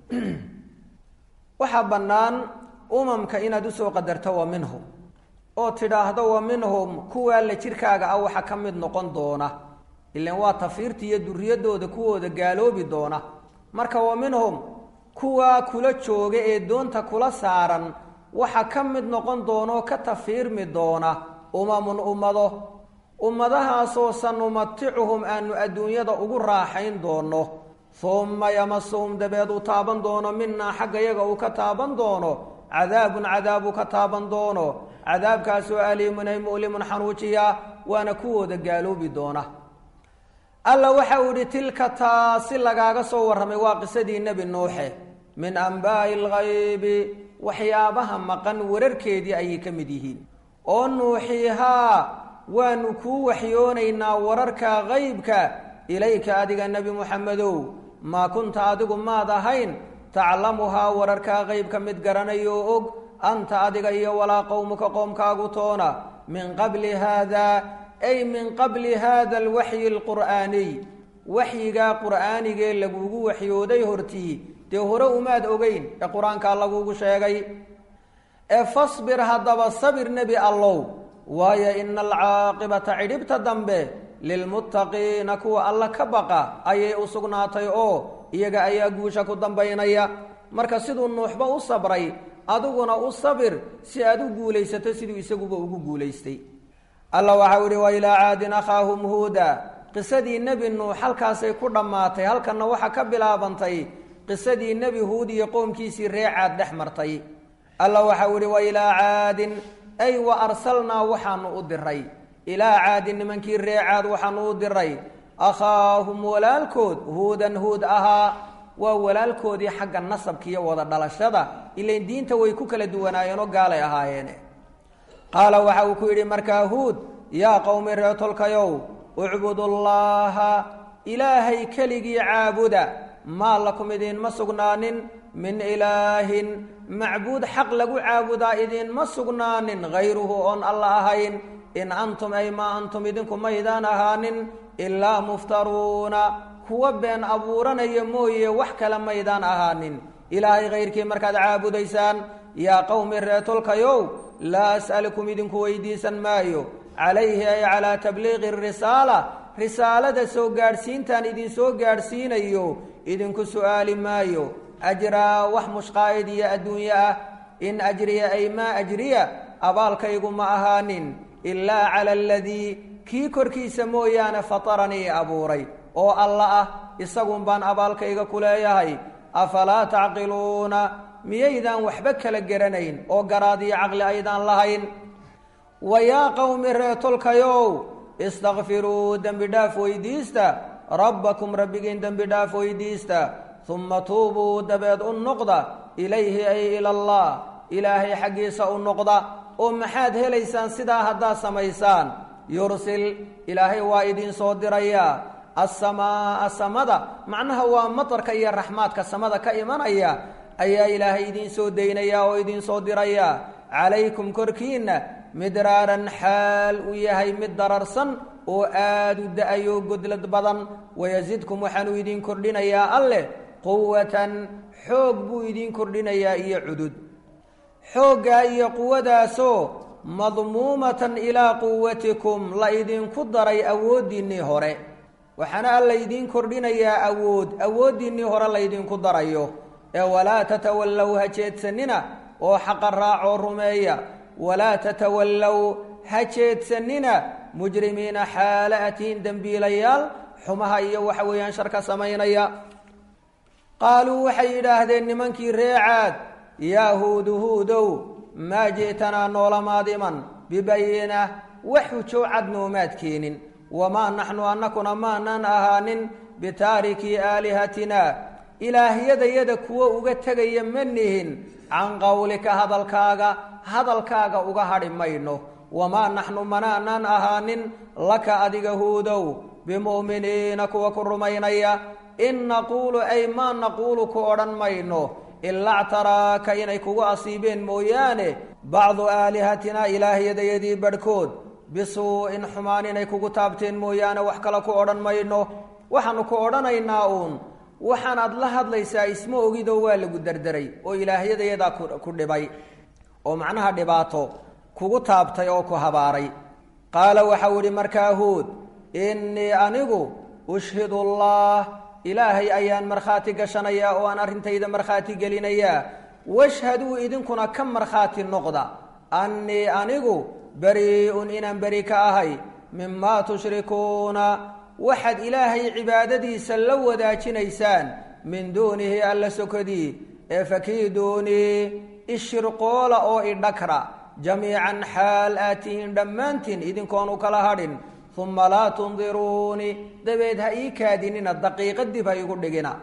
waxaa bannaan umamka inaad usoo qadarto wa minhum oo tidhaahdo wa minhum kuwaa la jirkaaga ah waxa ka mid noqon doona ilan waa tafiirta iyo duriyadooda kuwooda gaaloobi doona marka wa minhum kuwaa kula jooga ee doonta kula saaran waxa ka mid noqon doona oo ka tafiirmi doona umamun ummado ummadahaasoo sanumaticuhum aanu adduunyada ugu raaxayn doono humma yamasuhum dabeed uu taaban doono minaa xagga yaga uu ka taaban doono cadaabun cadaab uu ka taaban doono cadaabkaasoo aliimun ay mu'limun xanuujiya waana kuwooda gaaloobi doona alla waxa uu idhi tilka taasi lagaaga soo warramay waa qisadii nebi nuuxe min ambaa'i alghaybi waxyaabaha maqan wararkeedii ayay ka mid yihiin oo nuuxiihaa waanu kuu waxyoonaynaa wararka haybka ilayka adiga nebi muxamedow maa kunta adigu maad ahayn taclamuhaa wararkaa qeybka mid garanayo oo og anta adiga iyo walaa qowmuka qoomkaagu toona min qabli haadaa ay min qabli haada alwaxyi alqur'aaniy waxyigaa qur'aanigee lagugu waxyooday hortii dee hore umaad ogeyn ee qur-aankaa lagugu sheegay ee fasbir haddaba sabir nebi allow waayo ina alcaaqibata cidhibta dambe lilmuttaqiina kuwa alla ka baqa ayay u sugnaatay oo iyaga ayaa guusha ku dambaynaya marka siduu nuuxba u sabray adiguna u sabir si aad u guulaysato siduu isaguba ugu guulaystay alla waxau ihi wa ilaa caadin akhaahum huuda qisadii nebi nuux halkaasay ku dhammaatay halkanna waxaa ka bilaabantay qisadii nebi huud iyo qoomkiisii ree caad dhex martay alla waxau ihi wa ilaa caadin ay wa arsalnaa waxaanu u diray ilaa caadin nimankii ree caad waxaanu u diray akhaahum walaalkood huudan huud ahaa waa walaalkoodii xagga nasabka iyo wada dhalashada ilain diinta way ku kala duwanaayeenoo gaalay ahaayeene qaala waxa uu ku yidhi markaa huud yaa qowmi reetolkayow ucbudullaaha ilaahay keligii caabuda maa lakum idiinma sugnaanin min ilaahin macbuud xaq lagu caabudaa idiinma sugnaanin hayruhu oon alla ahayn in antum ay maa antum idinku maydaan ahaanin ilaa muftaruuna kuwa been abuuranaya mooye wax kale maydaan ahaanin ilaahay kayrkii markaad caabudaysaan yaa qowmi reetolkayow laa as'alukum idinku weydiisan maayo calayhi ay calaa tabliiqi risaala risaalada soo gaadhsiintaan idinsoo gaadhsiinayo idinku su'aali maayo ajraa wax mushqaa'id iyo adduunye ah in ajriya ay maa ajriya abaalkaygu ma ahaanin ilaa cala aladii kii korkiisa mooyaane fataranii abuuray oo alla ah isagun baan abaalkayga ku leeyahay afalaa tacqiluuna miyaydaan waxba kala garanayn oo garaad iyo caqli aydaan lahayn wa yaa qowmi reetolkayow istakfiruu dembi dhaaf weydiista rabbakum rabbigiin dembi dhaaf weydiista humma tuubuu dabeed u noqda ilayhi ay ilallah ilaahay xaggiisa u noqda oo maxaad helaysaan sidaa haddaad samaysaan yursil ilaahay waa idiin soo dirayaa assamaa samada macnaha waa matarka iyo raxmaadka samada ka imanaya ayaa ilaahay idiin soo daynayaa oo idiin soo dirayaa calaykum korkiinna midraaran xaal uu yahay mid dararsan oo aada u da-ayo godlad badan wayasidkum waxaanuu idiin kordhinayaa alleh quwatan xoog buu idiin kordhinayaa iyo cudud xooggaa iyo quwadaasoo madmuumatan ilaa quwatikum la idinku daray awooddiinnii hore waxaana alla idiin kordhinayaa awood awooddiinnii hore laydinku darayo ee walaa tatawallow ha jeedsanina oo xaqa raacoo rumeeya walaa tatawallow ha jeedsanina mujrimiina xaala atiin dembiilayaal xumaha iyo waxa weeyaan sharka samaynaya qaaluu waxay yidhaahdeen nimankii ree caad yaa huudu huudow maa ji'tanaa noolamaad iman bibayina wax xujow cad noomaad keenin wamaa naxnu annakuna maanan ahaanin bitaarikii aalihatina ilaahyadayada kuwo uga tegaya ma nihin can qowlika hadalkaaga hadalkaaga uga hadhi mayno wamaa naxnu manaanan ahaanin laka adiga huudow bimu'miniina kuwa ku rumaynaya in naquulu ay maa naquulu ku odhan mayno ilaa ctaraaka inay kugu asiibeen mooyaane bacdu aalihatina ilaahyadayadii badhkood bisuu'in xumaan inay kugu taabteen mooyaane wax kale ku odhan mayno waxaanu ku odhanaynaa uun waxaanaad la hadlaysaa isma ogidoo waa lagu derderay oo ilaahyadayadaa ku dhibay oo macnaha dhibaato kugu taabtay oo ku habaaray qaala waxau idhi markaa huud innii anigu ushhidu allah ilaahay ayaan markhaati gashanayaa oo aan arrintayda markhaati gelinayaa washhaduu idinkuna ka markhaati noqda annii anigu bari-un inaan beri ka ahay mimaa tushrikuuna waxaad ilaahay cibaadadiisa la wadaajinaysaan min duunihi alla sokodii ee fakiiduunii ishirqoola oo idhakra jamiican xaal aad tihiin dhammaantiin idinkoonu kala hadhin uma laa tundiruuni dabeed ha ii kaadinina daqiiqa dib ha igu dhigina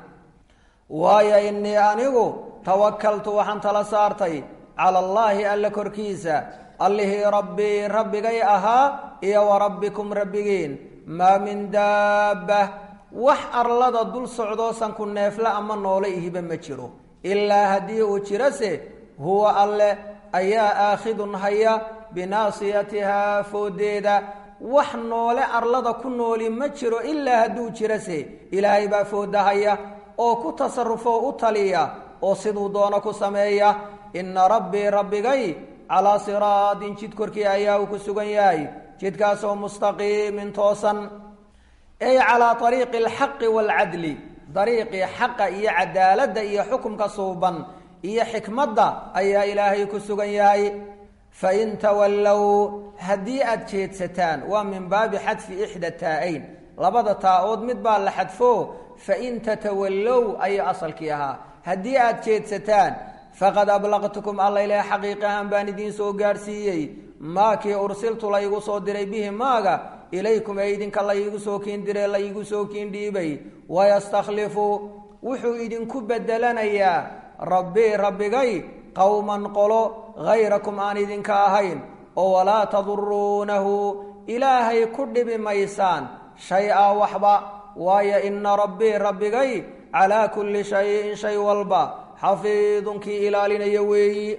waayo innii anigu tawakaltu waxaan tala saartay cala allaahi alla korkiisa allihii rabbii rabbigay ahaa iyo wa rabbikum rabbigiin maa min daabba wax arlada dul socdoosan ku neefla ama noole ihiba ma jiro ilaa haddii uu jirase huwa alle ayaa aakhidun haya binaasiyatihaa foodeeda wax noole arlada ku nooli ma jiro ilaa hadduu jirase ilaahay baa foodahaya oo ku tasarufoo u taliya oo siduu doono ku sameeya inna rabbii rabbigay calaa siraatin jid korkii ayaa uu ku sugan yahay jidkaasoo mustaqiimin toosan ay calaa ariiqi alxaqi waalcadli dariiqii xaqa iyo cadaaladda iyo xukumka suuban iyo xikmadda ayaa ilaahay ku sugan yahay fain tawallow haddii aada jeedsataan waa min baabi xadfi ixda taa-ayn labada taa-ood mid baa la xadfo fain tatawallow ayay asalkii ahaa haddii aada jeedsataan faqad ablaqtukum alla ilaah xaqiiq ahaan baan idiin soo gaadhsiiyey maakii ursiltu laygu soo diray bihi maaga ilaykum ee idinka laygu soo kiin dire laygu soo kiin dhiibay wayastakhlifu wuxuu idinku bedelanayaa rabbii rabbigay qowman qolo hayrakum aan idinka ahayn oo walaa taduruunahu ilaahay ku dhibi maysaan shay-a waxba waayo ina rabbii rabbigay calaa kulli shayin shay walba xafiidunkii ilaalinaya weeyi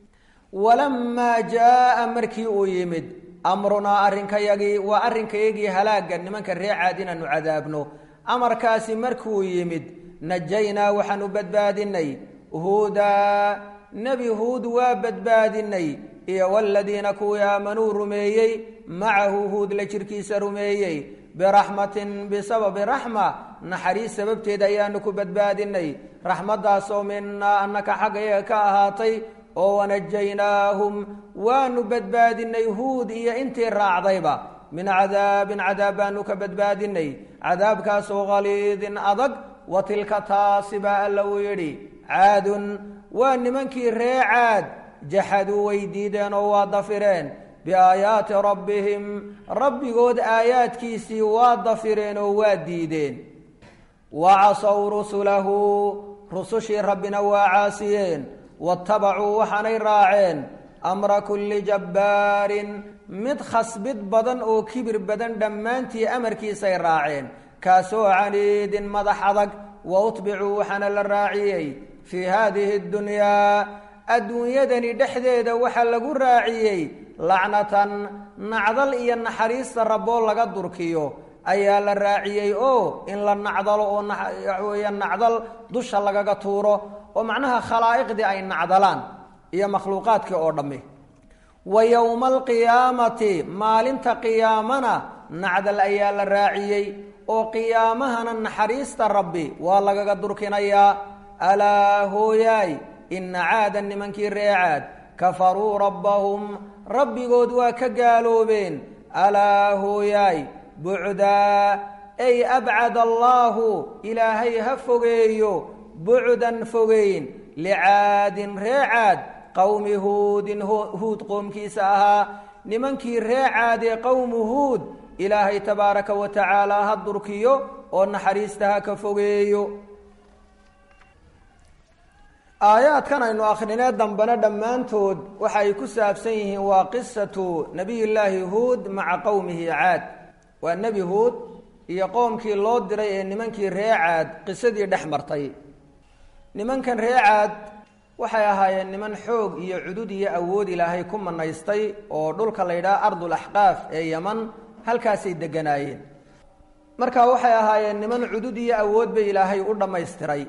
walamaa jaa markii uu yimid amrunaa arrinkayagii waa arrinkayagii halaagga nimanka ree caad inaanu cadaabno amarkaasi markuu yimid najaynaa waxaanu badbaadinay huudaa nebi huud waa badbaadinay iyo waladiina kuwii aamanuu rumeeyey macahu huud la jirkiisa rumeeyey biraxmatin bisababi raxma naxariis sababteed ayaanu ku badbaadinay raxmaddaasoo minaa annaka xaggayaga ka ahaatay oo wanajaynaahum waanu badbaadinay huud iyo intii raacdayba min cadaabin cadaab baanu ka badbaadinay cadaabkaasoo khaliidin adag wa tilka taasi baa alla uu yidhi caadun waa nimankii ree caad jaxaduu way diideen oo waa dafireen biaayaati rabbihim rabbigood aayaadkiisii waa dafireen oo waa diideen wa casow rusulahu rusushii rabbina waa caasiyeen watabacuu waxaanay raaceen amra kulli jabbaarin mid khasbid badan oo kibir badan dhammaantii amarkiisay raaceen kaasoo caniidin madax adag wa utbicuu waxaana la raaciyey fii haadihi اddunyaa adduunyadani dhexdeeda waxaa lagu raaciyey lacnatan nacdal iyo naxariista rabboo laga durkiyo ayaa la raaciyey oo in la nacdalo oo waxaweeya nacdal dusha lagaga tuuro oo macnaha khalaa'iqdii ay nacdalaan iyo makhluuqaadkii oo dhammi wa yowma alqiyaamati maalinta qiyaamana nacdal ayaa la raaciyey oo qiyaamahana naxariista rabbi waa lagaga durkinayaa alaa hooyaay ina caadan nimankii ree caad kafaruu rabbahum rabbigood waa ka gaaloobeen alaa hooyaay bucdaa ay abcad allaahu ilaahay ha fogeeyo bucdan fogeyn licaadin ree caad qowmi huudin huud qoomkiisa ahaa nimankii ree caad ee qowmu huud ilaahay tabaaraka wa tacaala ha durkiyo oo naxariista ha ka fogeeyo aayaadkan aynu akrinee dambena dhammaantood waxa ay ku saabsan yihiin waa qisatu nabiyullaahi huud maca qowmihi caad waa nebi huud iyo qoomkii loo diray ee nimankii ree caad qisadii dhex martay nimankan ree caad waxay ahaayeen niman xoog iyo cudud iyo awood ilaahay ku manaystay oo dhulka la yidhaha ardul axqaaf ee yaman halkaasay deganaayeen marka waxay ahaayeen niman cudud iyo awood bay ilaahay u dhammaystiray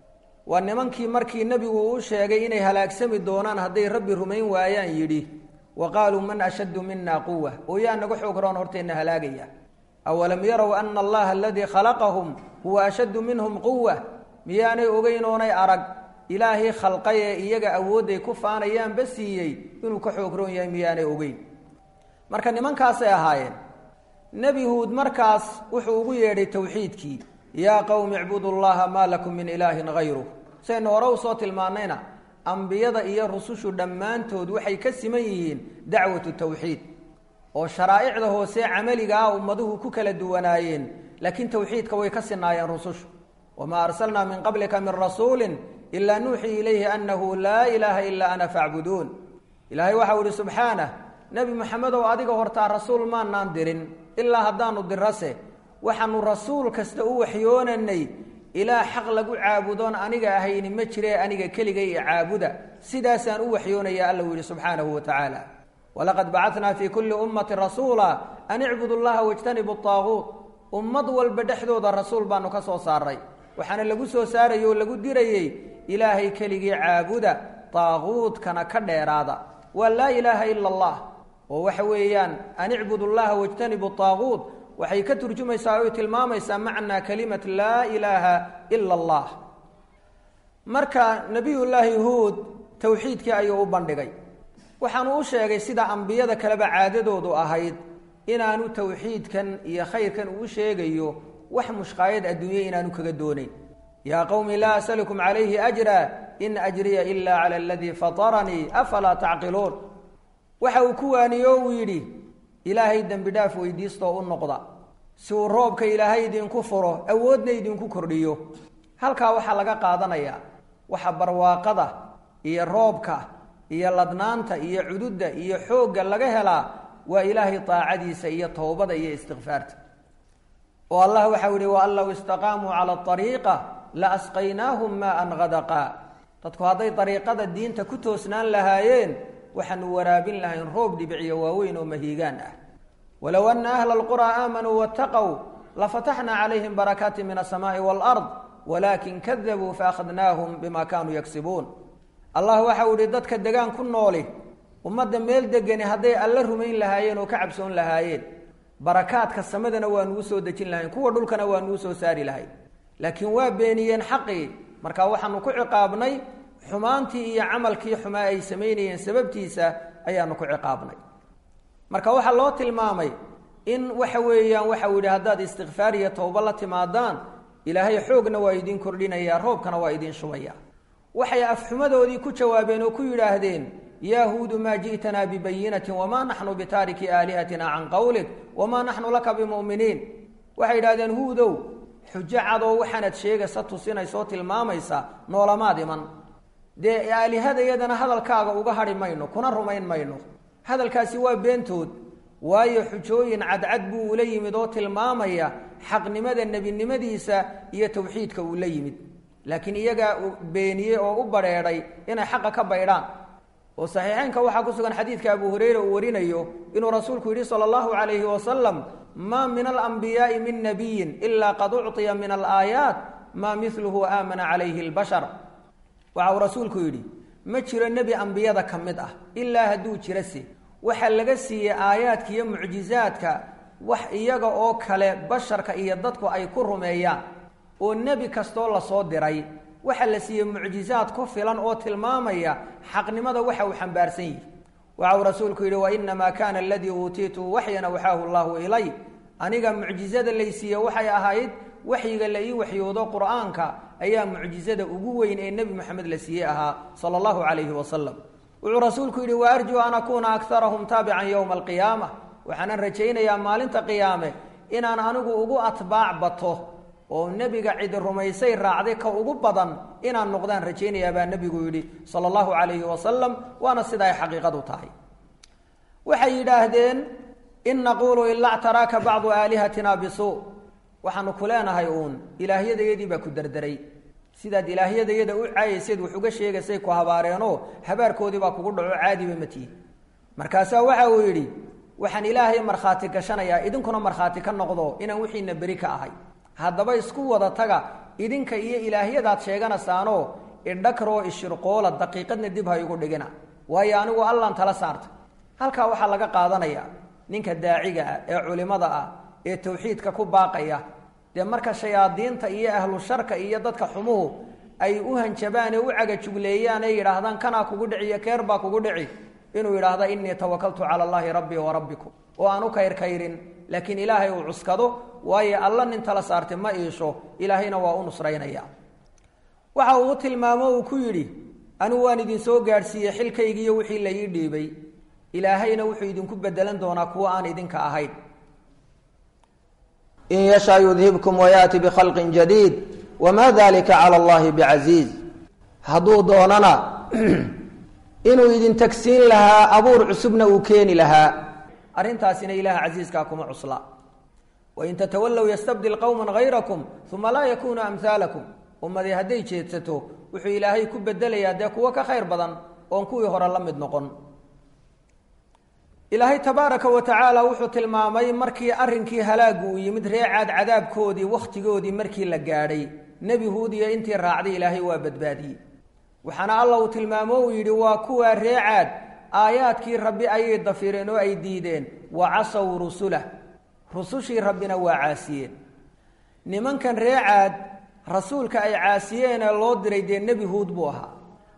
waa nimankii markii nebigu uu sheegay inay halaagsami doonaan hadday rabbi rumayn waayaan yidhi wa qaaluu man ashaddu mina quwa oo yaa naga xoog roon horteenna halaagaya awalam yarow ana allaha aladii khalaqahum huwa ashaddu minhum quwa miyaanay ogeyn oonay arag ilaahay khalqay ee iyaga awoodday ku faanayaanba siiyey inuu ka xoog roon yahay miyaanay ogeyn marka nimankaasay ahaayeen nebi huud markaas wuxuu ugu yeedhay towxiidkii yaa qowmi icbudu llaha maa lakum min ilaahin hayruh saynu hore usoo tilmaanayna ambiyada iyo rusushu dhammaantood waxay ka siman yihiin dacwatu tawxiid oo sharaa'icda hoose camaliga ah ummaduhu ku kala duwanaayeen laakiin tawxiidka way ka sinaayeen rusushu wamaa arsalnaa min qablika min rasuulin ilaa nuuxii ilayhi annahu laa ilaaha ilaa ana facbuduun ilaahay waxau ihi subxaanah nebi moxamedow adiga hortaa rasuul maanaan dirin ilaa haddaanu dirase waxaanu rasuul kasta u waxyoonanay ilaa xaq lagu caabudoon aniga ahayni ma jiree aniga keligay i caabuda sidaasaan u waxyoonaya alla uu yihi subxaanahu wa tacaala walaqad bacatnaa fii kulli ummati rasuula an icbudu llaha wajtanibu aaguut ummad walba dhexdooda rasuul baanu ka soo saaray waxaana lagu soo saarayay oo lagu dirayey ilaahay keligii caabuda taaguudkana ka dheeraada waa laa ilaaha ila allah oo waxa weeyaan an icbudu llaha wajtanibu aaguut waxay ka turjumaysaa oy tilmaamaysaa macnaa kalimat laa ilaaha ila allah marka nebiyullaahi huud towxiidkii ayuu u bandhigay waxaanu u sheegay sida ambiyada kaleba caadadoodu ahayd inaanu tawxiidkan iyo khayrkan uu sheegayo wax mushqaayad adduunye inaanu kaga doonayn yaa qowmi laa asalukum calayhi ajra in ajriya ila cala aladii fataranii afalaa tacqiluun waxa uu ku waaniyo uu yidhi ilaahay dembi dhaaf weydiistoo u noqda si uu roobka ilaahay idinku furo awoodna idinku kordhiyo halkaa waxaa laga qaadanayaa waxa barwaaqada iyo roobka iyo ladnaanta iyo cududda iyo xoogga laga helaa waa ilaahay daacadiisa iyo towbada iyo istikfaarta oo allah waxau yihi waan low istaqaamuu cala ariiqa la asqaynaahum maan hadaqa dadku hadday dariiqada diinta ku toosnaan lahaayeen waxaanu waraabin lahayn roob dhibiciyo waaweyn oo mahiigaan ah walow ana ahla alquraa aamanuu waataqow lafataxnaa calayhim barakaati min asamaai waalard walaakin kadabuu faakhadnaahum bima kaanuu yagsibuun allah waxau ihi dadka degaan ku nooli ummadda meel degani hadday alla rumayn lahaayeen oo ka cabsoon lahaayeen barakaadka samadana waa nugu soo dejin lahayn kuwa dhulkana waa nugu soo saari lahayn laakiin waa beeniyeen xaqii marka waxaanu ku ciqaabnay xumaantii iyo camalkii xumaa ay samaynayeen sababtiisa ayaanu ku ciqaabnay marka waxaa loo tilmaamay in waxa weeyaan waxau yidhi haddaad istikfaar iyo towba la timaadaan ilaahay xoogna waa idin kordhinayaa roobkana waa idin shubaya waxay afxumadoodii ku jawaabeen oo ku yidhaahdeen yahuudu maa ji'tanaa bibayinatin wamaa naxnu bitaariki aalihatina can qowlik wamaa naxnu laka bimu'miniin waxay yidhahdeen huudow xujo cadoo waxaanad sheegaysa tusinaysoo tilmaamaysa noolamaad iman dee aalihadayadana hadalkaaga uga hadhi mayno kuna rumayn mayno hadalkaasi waa beentood waayo xujooyin cadcad buu ula yimid oo tilmaamaya xaqnimada nebinimadiisa iyo tawxiidka uu la yimid laakiin iyagaa beeniyey oo u badrheedhay inay xaqa ka baydhaan oo saxiixeynka waxaa ku sugan xadiidka abu hureyra uu warinayo inuu rasuulku yidhi sala allahu calayhi wasalam maa min alambiyaai min nabiyin ilaa qad ucطiya min alaayaat maa miluhu aamana calayhi lbashar waxa uu rasuulku yidhi ma jiro nebi ambiyada ka mid ah ilaa hadduu jirase waxaa laga siiyey aayaadka iyo mucjizaadka wax iyaga oo kale basharka iyo dadku ay ku rumeeyaan oo nebi kastoo lasoo diray waxaa la siiyey mucjizaad ku filan oo tilmaamaya xaqnimada waxa uu xambaarsan yihi waxa uu rasuulku yidhi wainamaa kana aladii uutiitu waxyan awxaahu llahu ilay aniga mucjizada laysiiye waxay ahayd waxyiga la ii waxyoodo qur'aanka ayaa mucjizada ugu weyn ee nebi moxamed la siiyey ahaa sala allahu calayhi wasalam wuxuu rasuulku yidhi wa arjuu an akuuna akarahum taabican yowma alqiyaama waxaanan rajaynayaa maalinta qiyaame inaan anigu ugu atbaac bato oo nebiga cidi rumaysay raacday ka ugu badan inaan noqdaan rajaynayaa baa nebigu yidhi sala allahu calayhi wasalam waana sida ay xaqiiqadu tahay waxay yidhaahdeen in naquulu ilaa ctaraaka bacdu aalihatina bisuu waxaanu ku leenahay uun ilaahyadayadii baa ku derderay sidaad ilaahyadayada u caayayseed wax uga sheegaysay ku habaareenoo habaarkoodii baa kugu dhaco caadiba matihi markaasaa waxa uu yidhi waxaan ilaahay markhaati gashanayaa idinkuna markhaati ka noqdo inaan wixiina beri ka ahay haddaba isku wada taga idinka iyo ilaahyadaad sheeganaysaanoo idhakroo ishirqoola daqiiqadna dib ha igu dhigina waayo anigu allaan tala saarta halkaa waxaa laga qaadanayaa ninka daaciga ah ee culimada ah ee tawxiidka ku baaqaya dee marka shayaadiinta iyo ahlu sharka iyo dadka xumuhu ay u hanjabaan ee u cagajugleeyaan ee yidhaahdaan kanaa kugu dhiciyo keer baa kugu dhici inuu yidhaahda innii tawakaltu cala allaahi rabbii wa rabbikum oo aan u kayrkayrin laakiin ilaahay uu cuskado waayo alla nin tala saartay ma iisho ilaahayna waa u nusraynaya waxa uu tilmaamo uu ku yidhi anigu waan idinsoo gaadhsiiyey xilkaygiiyo wixii la ii dhiibay ilaahayna wuxuu idinku bedelan doonaa kuwo aan idinka ahayn in yashaa yudhibkum wayaati bikhalqin jadiid wamaa dalika cala allahi bicasiiz hadduu doonana inuu idin tagsiin lahaa abuur cusubna uu keeni lahaa arrintaasina ilaha casiiskaa kuma cusla wain tatawallow yastabdil qowma hayrakum uma laa yakunuu amhaalakum ummadii hadday jeedsato wuxuu ilaahay ku bedelayaa dee kuwo ka khayr badan oon kuwii hore la mid noqon ilaahay tabaaraka wa tacaala wuxuu tilmaamay markii arrinkii halaagu uu yimid reecaad cadaabkoodii wakhtigoodii markii la gaadhay nebi huud iyo intii raacday ilaahay waa badbaadiyey waxaana alla uu tilmaamo uu yidhi waa kuwaa reecaad aayaadkii rabbi ayay dafireen oo ay diideen wa casow rusulah rusushii rabbina waa caasiyeen nimankan reecaad rasuulka ay caasiyeen ee loo diray dee nebi huud buu ahaa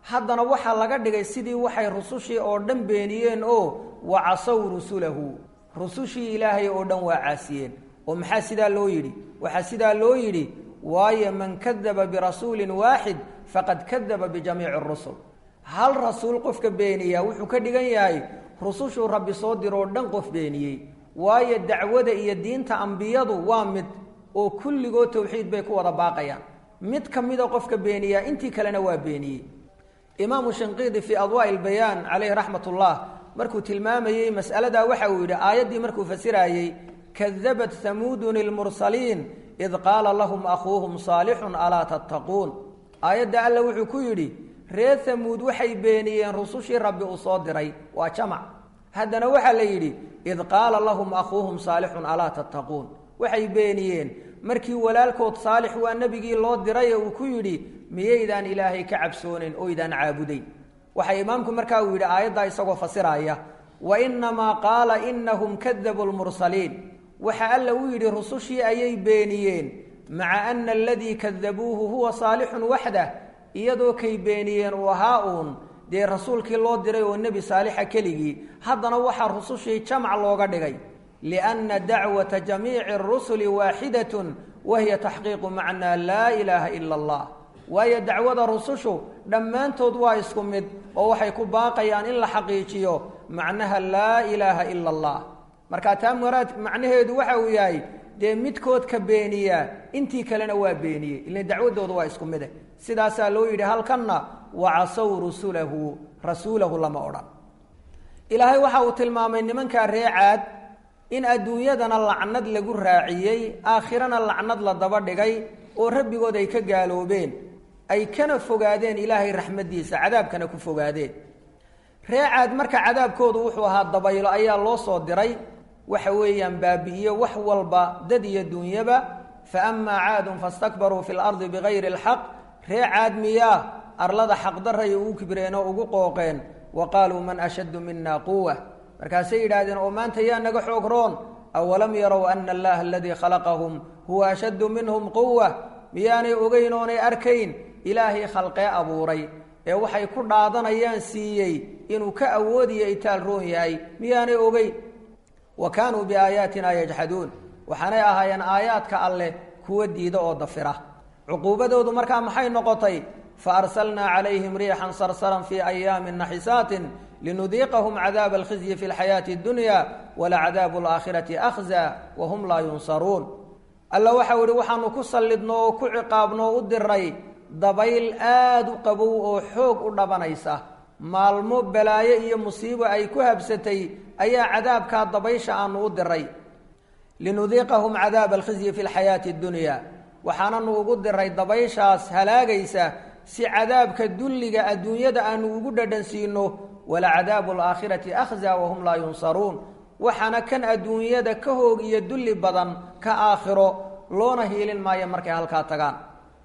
haddana waxaa laga dhigay sidii waxay rusushii oo dhan beeniyeen oo wacasow rusulahu rusushii ilaahay oo dhan waa caasiyeen oo maxaa sidaa loo yidhi waxaa sidaa loo yidhi waayo man kadaba birasuulin waaxid faqad kadaba bijamiici rusul hal rasuul qofka beeniyaa wuxuu ka dhigan yahay rusushuu rabbi soo diroo dhan qof beeniyey waayo dacwada iyo diinta ambiyadu waa mid oo kulligood towxiid bay ku wada baaqayaan mid ka mida qofka beeniyaa intii kalena waa beeniyey imaamu shinqiidi fii adwaa'i ilbayaan caleyhi raxmat ullah markuu tilmaamayey mas'aladaa waxa uu yidhi aayaddii markuu fasiraayey kadabat hamuudun ilmursaliin id qaala lahum akhuuhum saalixun alaa tattaquun aayadda alla wuxuu ku yidhi reer hamuud waxay beeniyeen rusushii rabbi uu soo diray waa jamac haddana waxaa la yidhi id qaala lahum akhuuhum saalixun alaa tattaquun waxay beeniyeen markii walaalkood saalix waa nebigii loo diraye uu ku yidhi miyaydaan ilaahay ka cabsoonen oydaan caabudayn waxaa imaamku markaa uu yidhi aayaddaa isagoo fasiraaya wa inamaa qaala inahum kadabuu lmursaliin waxa alla uu yidhi rusushii ayay beeniyeen maca ana aladii kadabuuhu huwa saalixun waxdah iyadoo kay beeniyeen uu ahaa uun dee rasuulkii loo diray oo nebi saalixa keligii haddana waxaa rusushii jamac looga dhigay lianna dacwata jamiici rusuli waaxidatun wahiya taxqiiqu macnaa laa ilaaha ila allah waayo dacwada rusushu dhammaantood waa isku mid oo waxay ku baaqayaan in la xaqiijiyo macnaha laa ilaaha ila allah marka taa maraad macnaheedu waxa uu yahay dee midkood ka beeniyaa intii kalena waa beeniyey ila dacwadooda waa isku mide sidaasaa loo yidhi halkanna wacasow rusulahu rasuulahu lama odhan ilaahay waxa uu tilmaamay nimankaa ree caad in adduunyadana lacnad lagu raaciyey aakhirana lacnad la daba dhigay oo rabbigood ay ka gaaloobeen ay kana fogaadeen ilaahay raxmaddiisa cadaabkana ku fogaadeen ree caad marka cadaabkoodu wuxuu ahaa dabaylo ayaa loo soo diray waxa weeyaan baabi'iyo wax walba dad iyo dunyaba fa amaa caadun fastakbaruu fi lardi bigayri alxaq ree caad miyaa arlada xaqdaray ugu kibreen oo ugu qooqeen wa qaaluu man ashaddu mina quwa markaasay yidhaahdeen oo maanta yaa naga xoog roon awalam yarow ana allaha aladii khalaqahum huwa ashaddu minhum quwa miyaanay ogeyn oonay arkayn ilaahay khalqee abuuray ee waxay ku dhaadanayaan siiyey inuu ka awoodiyo itaal roon yahay miyaanay ogeyn wa kaanuu biaayaatina yajxaduun waxaanay ahaayeen aayaadka alleh kuwa diida oo dafira cuquubadoodu markaa maxay noqotay fa arsalnaa calayhim riixan sarsaran fii ayaamin naxisaatin linudiiqahum cadaaba alkhizyi fi lxayaati addunya walacadaabu alaakhirati akhza wahum laa yunsaruun alla waxau ihi waxaanu ku sallidno oo ku ciqaabno o u diray dabayl aada u qabow oo xoog u dhabanaysa maalmo balaayo iyo musiibo ay ku habsatay ayaa cadaabkaa dabaysha aanu u diray linudiiqahum cadaaba alkhizyi fi lxayaati addunya waxaananu ugu diray dabayshaas halaagaysa si cadaabka dulliga adduunyada aanu ugu dhadhansiino walacadaabu alaakhirati akhza wahum laa yunsaruun waxaana kan adduunyada ka hoog iyo dulli badan ka aakhiro loona hiilin maayo markay halkaa tagaan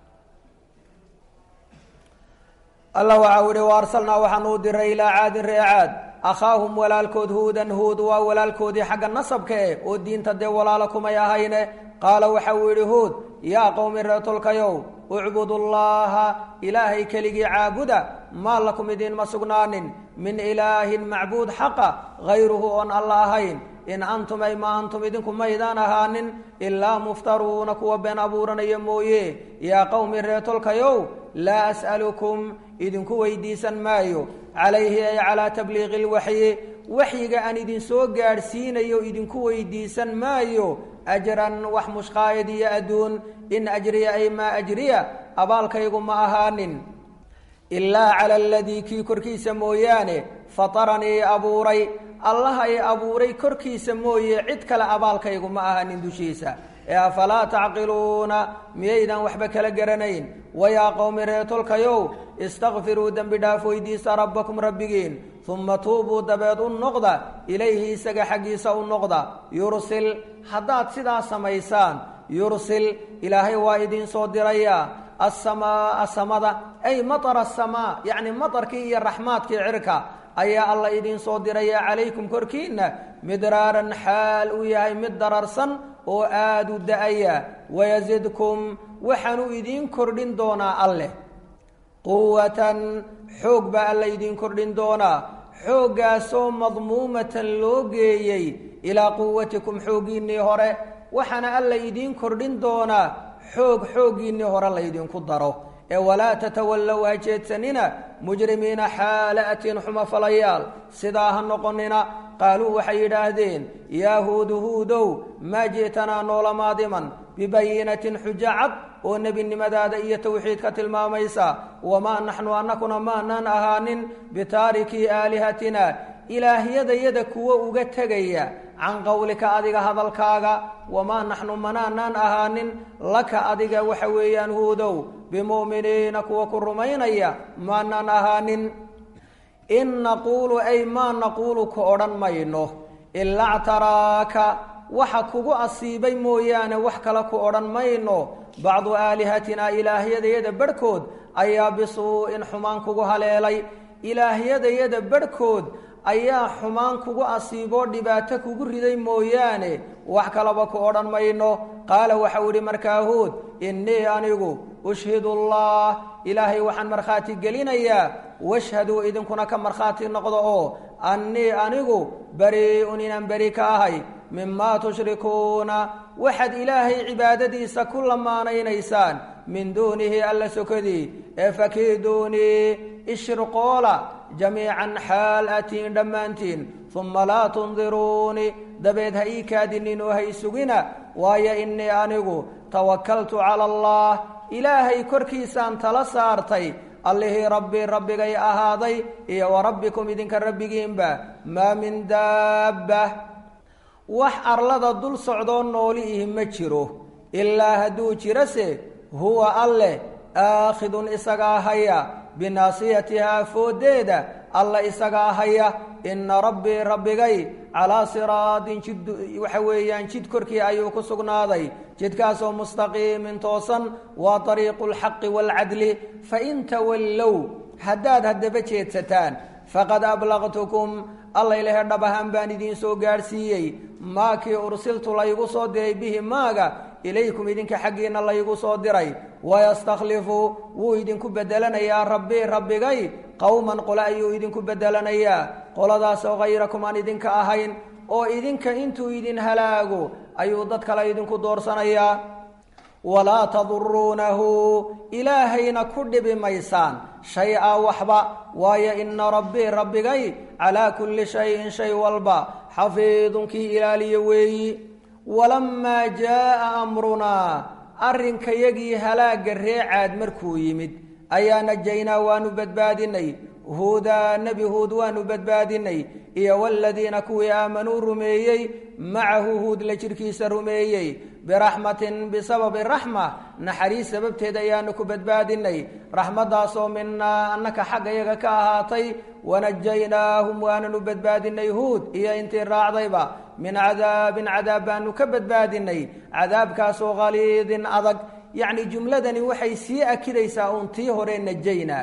alla waxau ihi wa arsalnaa waxaanu u diray ilaa caadin ree caad akhaahum walaalkood huudan huud waa walaalkoodii xagga nasabka eh oo diinta dee walaalo kumay ahayne qaala waxa uu yidhi huud yaa qowmi reetolkayow ucbudu llaaha ilaahay keligii caabuda maa lakum idiinma sugnaanin min ilaahin macbuud xaqa hayruhu oon alla ahayn in antum ay ma antum idinku maydaan ahaanin ilaa muftaruuna kuwa been abuuranaya mooye yaa qowmi reetolkayow laa as'alukum idinku weydiisan maayo calayhi ay calaa tabliiqi lwaxyi waxyiga aan idinsoo gaadhsiinayo idinku weydiisan maayo ajran wax mushqaayad iyo adduun in ajriya ay maa ajriya abaalkaygu ma ahaanin ilaa cala aladii kii korkiisa mooyaane fataranii abuuray allaha i abuuray korkiisa mooye cid kale abaalkaygu ma ahaanin dushiisa ee afalaa tacqiluuna miyaydaan waxba kala garanayn wayaa qowmi reetolkayow istakfiruu dembi dhaaf weydiista rabbakum rabbigiin uma tuubuu dabeed u noqda ilayhi isaga xaggiisa u noqda yursil haddaad sidaa samaysaan yursil ilaahay waa idinsoo dirayaa asamaaa samada ay matara asamaa yacni matarkii iyo raxmaadkii cirka ayaa alla idinsoo diraya calaykum korkiinna midraaran xaal uu yahay mid dararsan oo aada u da-aya wayasidkum waxaanuu idiin kordhin doonaa alleh quwatan xoog baa alla idiin kordhin doonaa xooggaasoo madmuumatan loo geeyey ilaa quwatikum xooggiinnii hore waxaana alla idiin kordhin doonaa xoog xooggiinnii hore laydinku daro ee walaa tatawallow ha jeedsanina mujrimiina xaala atiin xuma falayaal sidaa ha noqonina qaaluu waxay yidhaahdeen yaa huudu huudow maa ji'tanaa noolamaadiman bibayinatin xujo cad oo nebinimadaada iyo tawxiidka tilmaamaysa wamaa naxnu annakuna maanaan ahaanin bitaarikii aalihatina ilaahyadayada kuwo uga tegaya can qowlika adiga hadalkaaga wamaa naxnu manaanaan ahaanin laka adiga waxa weeyaan huudow bimu'miniina kuwa ku rumaynaya maanaan ahaanin in naquulu ay maa naquulu ku odhan mayno ilaa ctaraaka waxa kugu asiibay mooyaane wax kale ku odhan mayno bacdu aalihatinaa ilaahyadayada barhkood ayaa bisuu'in xumaan kugu haleelay ilaahyadayada barhkood ayaa xumaan kugu asiiboo dhibaato kugu riday mooyaane wax kalaba ku odhan mayno qaala waxau idhi markaa huud innii anigu ushhidu allah ilaahay waxaan markhaati gelinayaa washhaduu idinkuna ka markhaati noqdo oo annii anigu barii'un inaan beri ka ahay mimaa tushrikuuna waxaad ilaahay cibaadadiisa ku lamaanaynaysaan min duunihi alla sokadii ee fakiiduunii ishirqoola jamiican xaal atiin dhammaantiin uma laa tundiruuni dabeed ha ii kaadinin oo ha isugina waayo innii anigu tawakaltu cala allah ilaahay korkiisaan tala saartay allihii rabbii rabbigay ahaaday iyo wa rabbikum idinka rabbigiinba maa min daabba wax arlada dul socdoo nooli ihi ma jiro ilaa hadduu jirase huwa alleh aakhidun isagaa haya binaasiyatihaa fooddeeda alla isagaa haya inna rabbii rabbigay calaa siraatin jid waxa weeyaan jid korkii ayuu ku sugnaaday jidkaasoo mustaqiimin toosan waa dariiqu lxaqi waalcadli fain tawallow haddaad haddaba jeedsataan faqad ablaqtukum alla ilahe dhab ahaan baan idiin soo gaadhsiiyey maakii ursiltu laygu soo diray bihi maaga ilaykum idinka xaggiinna laygu soo diray wayastakhlifu wuu idinku bedelanayaa rabbii rabbigay qowman qole ayuu idinku bedelanayaa qoladaasoo hayrakum aan idinka ahayn oo idinka intuu idin halaago ayuu dad kale idinku doorsanayaa walaa taduruunahu ilaahayna ku dhibi maysaan shay-a waxba waayo ina rabbii rabbigay calaa kulli shayin shay walba xafiidun kii ilaaliyo weeyi walamaa jaa'a amrunaa arrinkayagii halaagga reecaad markuu yimid ayaa najaynaa waanu badbaadinay huudaa nebi huud waanu badbaadinay iyo waladiina kuwii aamanuu rumeeyey macahu huud la jidhkiisa rumeeyey biraxmatin bisababi raxma naxariis sababteed ayaanu ku badbaadinay raxmaddaasoo minaa annaka xagga yaga ka ahaatay wanajaynaahum waananu badbaadinay huud iyo intii raacdayba min cadaabin cadaab baanu ka badbaadinay cadaabkaasoo khaliidin adag yacni jumladani waxay sii akidaysaa uun tii hore najaynaa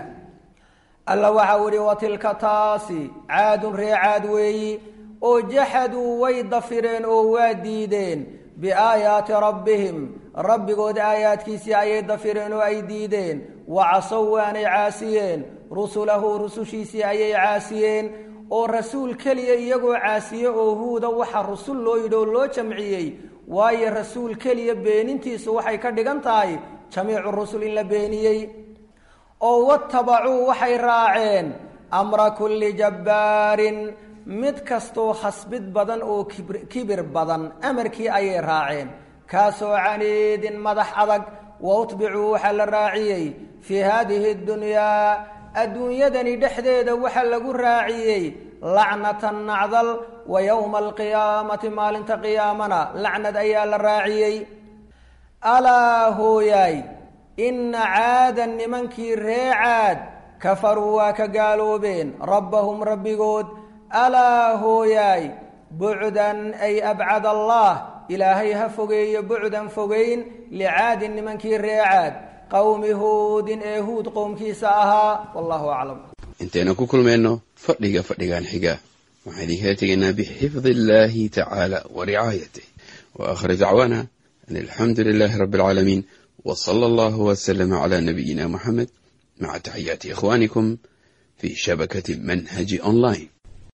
alla waxau ihi wa tilka taasi caadun ree caad weeyi oo jaxaduu way dafireen oo waa diideen biaayaati rabbihim rabbigood aayaadkiisii ayay dafireen oo ay diideen wa casow waanay caasiyeen rusulahu rusushiisii ayay caasiyeen oo rasuul keliya iyagoo caasiye oo huuda waxa rusul loo yidhi oo loo jamciyey waayo rasuul keliya beenintiisu waxay ka dhigan tahay jamiicu rusul in la beeniyey oo watabacuu waxay raaceen amra kulli jabbaarin mid kastoo khasbid badan oo kibir badan amarkii ayay raaceen kaasoo caniidin madax adag wa utbicuu waxaa la raaciyey fii haadihi dunyaa adduunyadani dhexdeeda waxaa lagu raaciyey lacnatan nacdal wa yowma alqiyaamati maalinta qiyaamana lacnad ayaa la raaciyey alaa hooyaay inna caadan nimankii ree caad kafaruu waa ka gaaloobeen rabbahum rabbigood alaa hooyaay bucdan ay abcad allah ilaahay ha fogeeyo bucdan fogeyn licaadin nimankii ree caad qowmi huudin ee huud qowmkiisa ahaa wallahu aclam intaynu ku kulmayno fadhiga fadhigan xiga waxaan idinkala tegaynaa bixifdi illaahi tacaala wa ricaayatih wa aakhir dacwaana an alxamdu lilaahi rabbi alcaalamiin w sala allahu wslama cla nabiyina muxamed maca taxiyaati ikhwanikum في شبكة منهج أونلاين